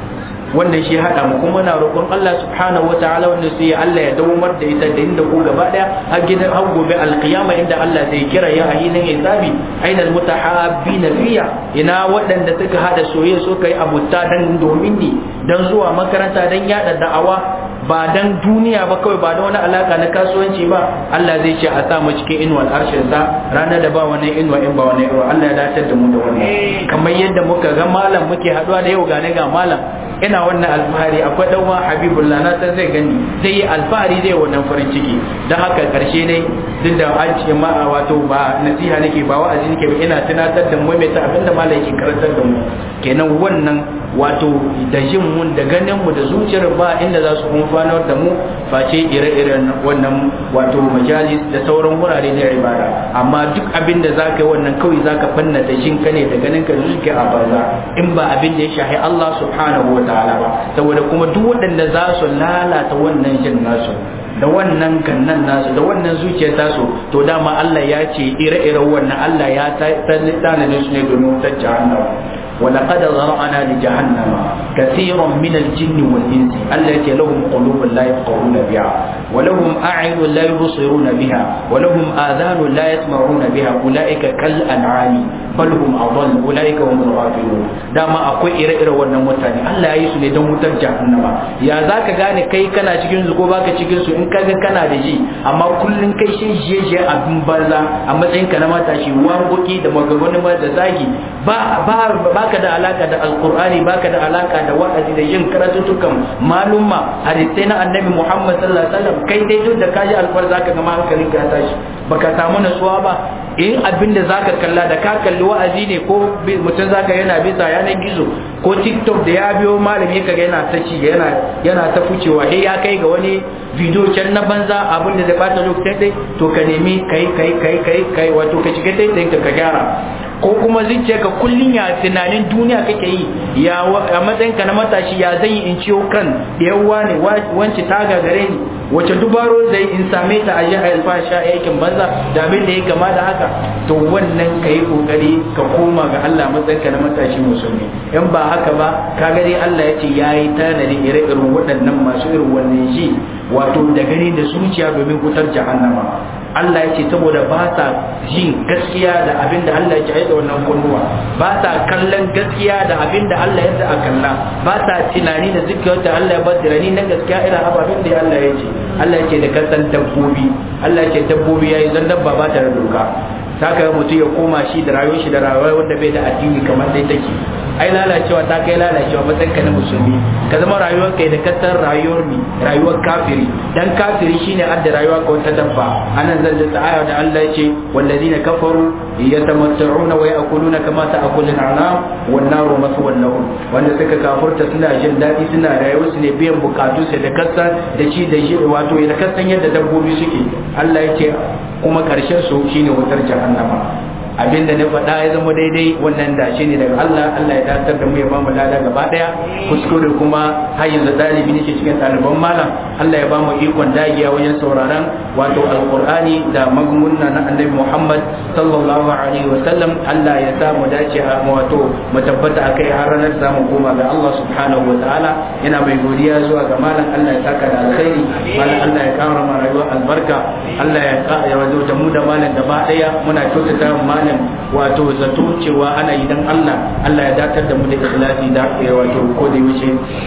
wannan shi haɗa mu kuma na roƙon Allah subhanahu wa ta'ala wanda sai Allah ya dawamar da ita da inda ku gaba daya har gidan har gobe alqiyama inda Allah zai kira ya a hilin hisabi ainal mutahabbina fiya ina waɗanda suka hada soyayya suka yi abuta dan domin ni dan zuwa makaranta dan yada da'awa ba dan duniya ba kawai ba da wani alaka na kasuwanci ba Allah zai ce a sa mu cikin inuwar arshin sa ranar da ba wani inuwa in ba wani inuwa Allah ya dace da mu da wannan kamar yadda muka ga malam muke haduwa da yau gane ga malam ina wannan alfahari akwai dan wa habibullah na san zai gani zai yi alfahari zai wannan farin ciki dan haka karshe ne duk da an ce ma wato ba nasiha nake ba wa'azi nake ba ina tunatar da mu mai ta abinda malam yake karantar da mu kenan wannan wato da jin mun da ganin mu da zuciyar ba inda za su amfanar da mu face ire-iren wannan wato majalis da sauran wurare na ibada amma duk abin da za ka yi wannan kawai za ka fanna da jin ka ne da ganin ka zuke a banza in ba abin da ya shahi Allah subhanahu wa ta'ala ba saboda kuma duk waɗanda za su lalata wannan jin nasu da wannan gannan nasu da wannan zuciyar tasu to dama Allah ya ce ire-iren wannan Allah ya tanade su ne domin wutar jahannama ولقد ذرأنا لجهنم كثيرا من الجن والإنس التي لهم قلوب لا يفقهون بها ولهم أعين لا يبصرون بها ولهم آذان لا يسمعون بها أولئك كالأنعام بل هم أضل أولئك هم الغافلون دama akwai ire-ire wannan mutane Allah ya yi su ne don wutar jahannama ya za ka gane kai kana cikin su ko baka cikin su in kaga kana da ji amma kullun kai shi je abin banza a matsayin ka na matashi wangoki da maganganu da zagi ba ba baka da alaka da alqur'ani baka da alaka da wa'azi da yin karatutukan malumma hadisai na annabi Muhammad sallallahu alaihi wasallam kai dai duk da kaji alfar zaka ga hankalin ka tashi baka samu nasuwa ba in abin da zaka kalla da ka kalli wa'azi ne ko mutum zaka yana bisa yanar gizo ko tiktok da ya biyo malami kaga yana ta ci yana yana ta fucewa sai ya kai ga wani video can na banza abin da zai bata lokacin dai to ka nemi kai kai kai kai kai wato ka shiga dai ka gyara ko kuma zuciya ka kullun ya tunanin duniya kake yi ya a matsayin ka na matashi ya zan yi in ciwo kan da yawa ne wance ta gagare ni wace dubaro zai in same ta a jihar alfasha aikin banza da abin da ya kama da haka to wannan ka yi kokari ka koma ga Allah matsayin ka na matashi musulmi in ba haka ba ka gani Allah ya ce ya yi tanadi ire-iren waɗannan masu irin wannan shi wato da gani da zuciya domin wutar jahannama Allah ya ce saboda ba sa jin gaskiya da abin da Allah ya ce da wannan kunnuwa ba sa kallon gaskiya da abin da Allah ya ce a kalla ba sa tunani da zikiyar da Allah ya ba tunani na gaskiya irin ababen da Allah ya ce Allah ya ce da kasan dabbobi Allah ya ce dabbobi yayi zan dabba ba ta da doka saka mutum ya koma shi da rayuwar shi da rayuwar wanda bai da addini kamar dai take ai lalacewa ta kai lalacewa matsayin ka na musulmi ka zama rayuwar kai da kasar rayuwar mi rayuwar kafiri dan kafiri shine adda rayuwa ka wata dabba anan zan ji aya da Allah yace wallazina kafaru yatamatta'una wa ya'kuluna kama ta'kulu al'anam wan naru maswan lahum wanda suka kafurta suna jin dadi suna rayuwar su ne biyan bukatu sai da kasan da ci da shi wato da kasan yadda dabbobi suke Allah yace kuma karshen su shine wutar jahannama abinda na faɗa ya zama daidai wannan da shi ne daga Allah Allah ya datar da mu ya bamu lada gaba daya kuskure kuma har yanzu dalibi ne ke cikin ɗaliban malam Allah ya bamu ikon dagiya wajen sauraron wato alqur'ani da magmunna na annabi Muhammad sallallahu alaihi wa sallam Allah ya sa mu dace a wato mu tabbata akai har ranar zamu koma ga Allah subhanahu wa ta'ala yana mai godiya zuwa ga malam Allah ya saka da alkhairi malam Allah ya kara ma rayuwar albarka Allah ya ya wato da mu da malam gaba daya muna kyautata malam wato zato cewa ana yi dan Allah Allah ya datar da mu da ikhlasi da wato ko da yaushe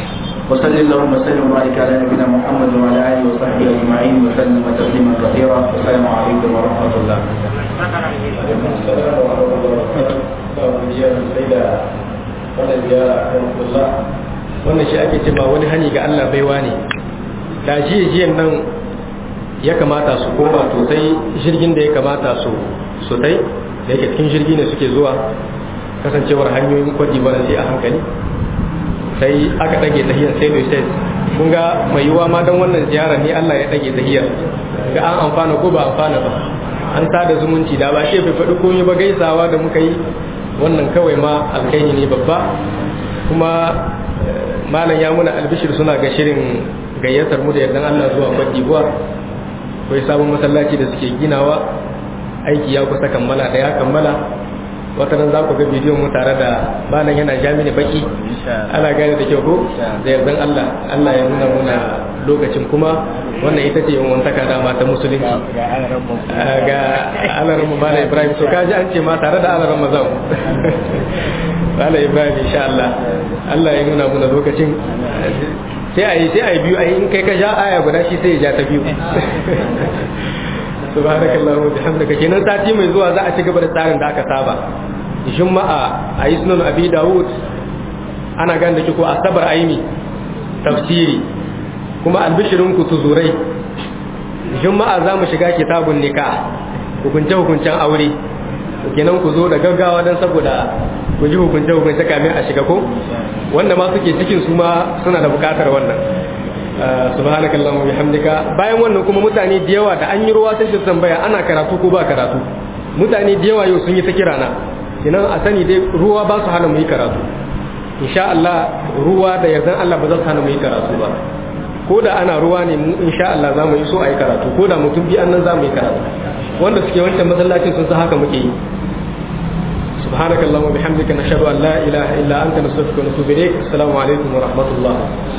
وصلى اللهم وسلم وبارك على نبينا محمد وعلى اله وصحبه اجمعين وسلم تسليما كثيرا والسلام عليكم ورحمه الله. wannan shi ake ce ba wani hani ga Allah baiwa ne da jiya jiyan nan ya kamata su koma to sai jirgin da ya kamata su su tai da yake cikin jirgi ne suke zuwa kasancewar hanyoyin kwaji ba sai a hankali sai aka ɗage tahiyar sai mai sai kun ga mai yiwa ma don wannan ziyarar ne Allah ya ɗage tahiyar ga an amfana ko ba amfana ba an sada zumunci da ba ce bai faɗi komai ba gaisawa da muka yi wannan kawai ma alkaini ne babba kuma malam ya muna albishir suna ga shirin gayyatar mu da yardan Allah zuwa Cote d'Ivoire akwai sabon masallaci da suke ginawa aiki ya kusa kammala da ya kammala wata nan za ku ga bidiyon mu tare da banan yana jami'i baki ana gane da kyau ko da yardan Allah Allah ya nuna muna lokacin kuma wannan ita ce yin wantaka dama ta musulunci ga alarar mu bala Ibrahim to kaji an ce ma tare da alarar mazan bala Ibrahim insha Allah Allah ya nuna muna lokacin sai a yi sai a yi biyu a in kai ka ja aya guda shi sai ya ja ta biyu subhanakallahu wa bihamdika kenan sati mai zuwa za a ci gaba da tsarin da aka saba juma'a a yi sunan abi dawud ana gan da ko asabar aini tafsiri kuma albishirin ku tuzurai juma'a za mu shiga kitabun nikah hukunce hukuncen aure kenan ku zo da gaggawa don saboda ku ji hukunce hukunce kamin a shiga ko wanda ma suke cikin su ma suna da bukatar wannan subhanakallahumma bihamdika bayan wannan kuma mutane da yawa da an yi ruwa sai su tambaya ana karatu ko ba karatu mutane da yawa yau sun yi ta kira na kinan a sani dai ruwa ba su hana mu yi karatu insha Allah ruwa da yardan Allah ba za su hana mu yi karatu ba ko da ana ruwa ne mu insha Allah za mu yi so a yi karatu ko da mutum bi annan za mu yi karatu wanda suke wancan masallacin sun san haka muke yi سبحانك اللهم وبحمدك نشهد ان لا اله الا انت نستغفرك ونتوب اليك السلام عليكم ورحمه الله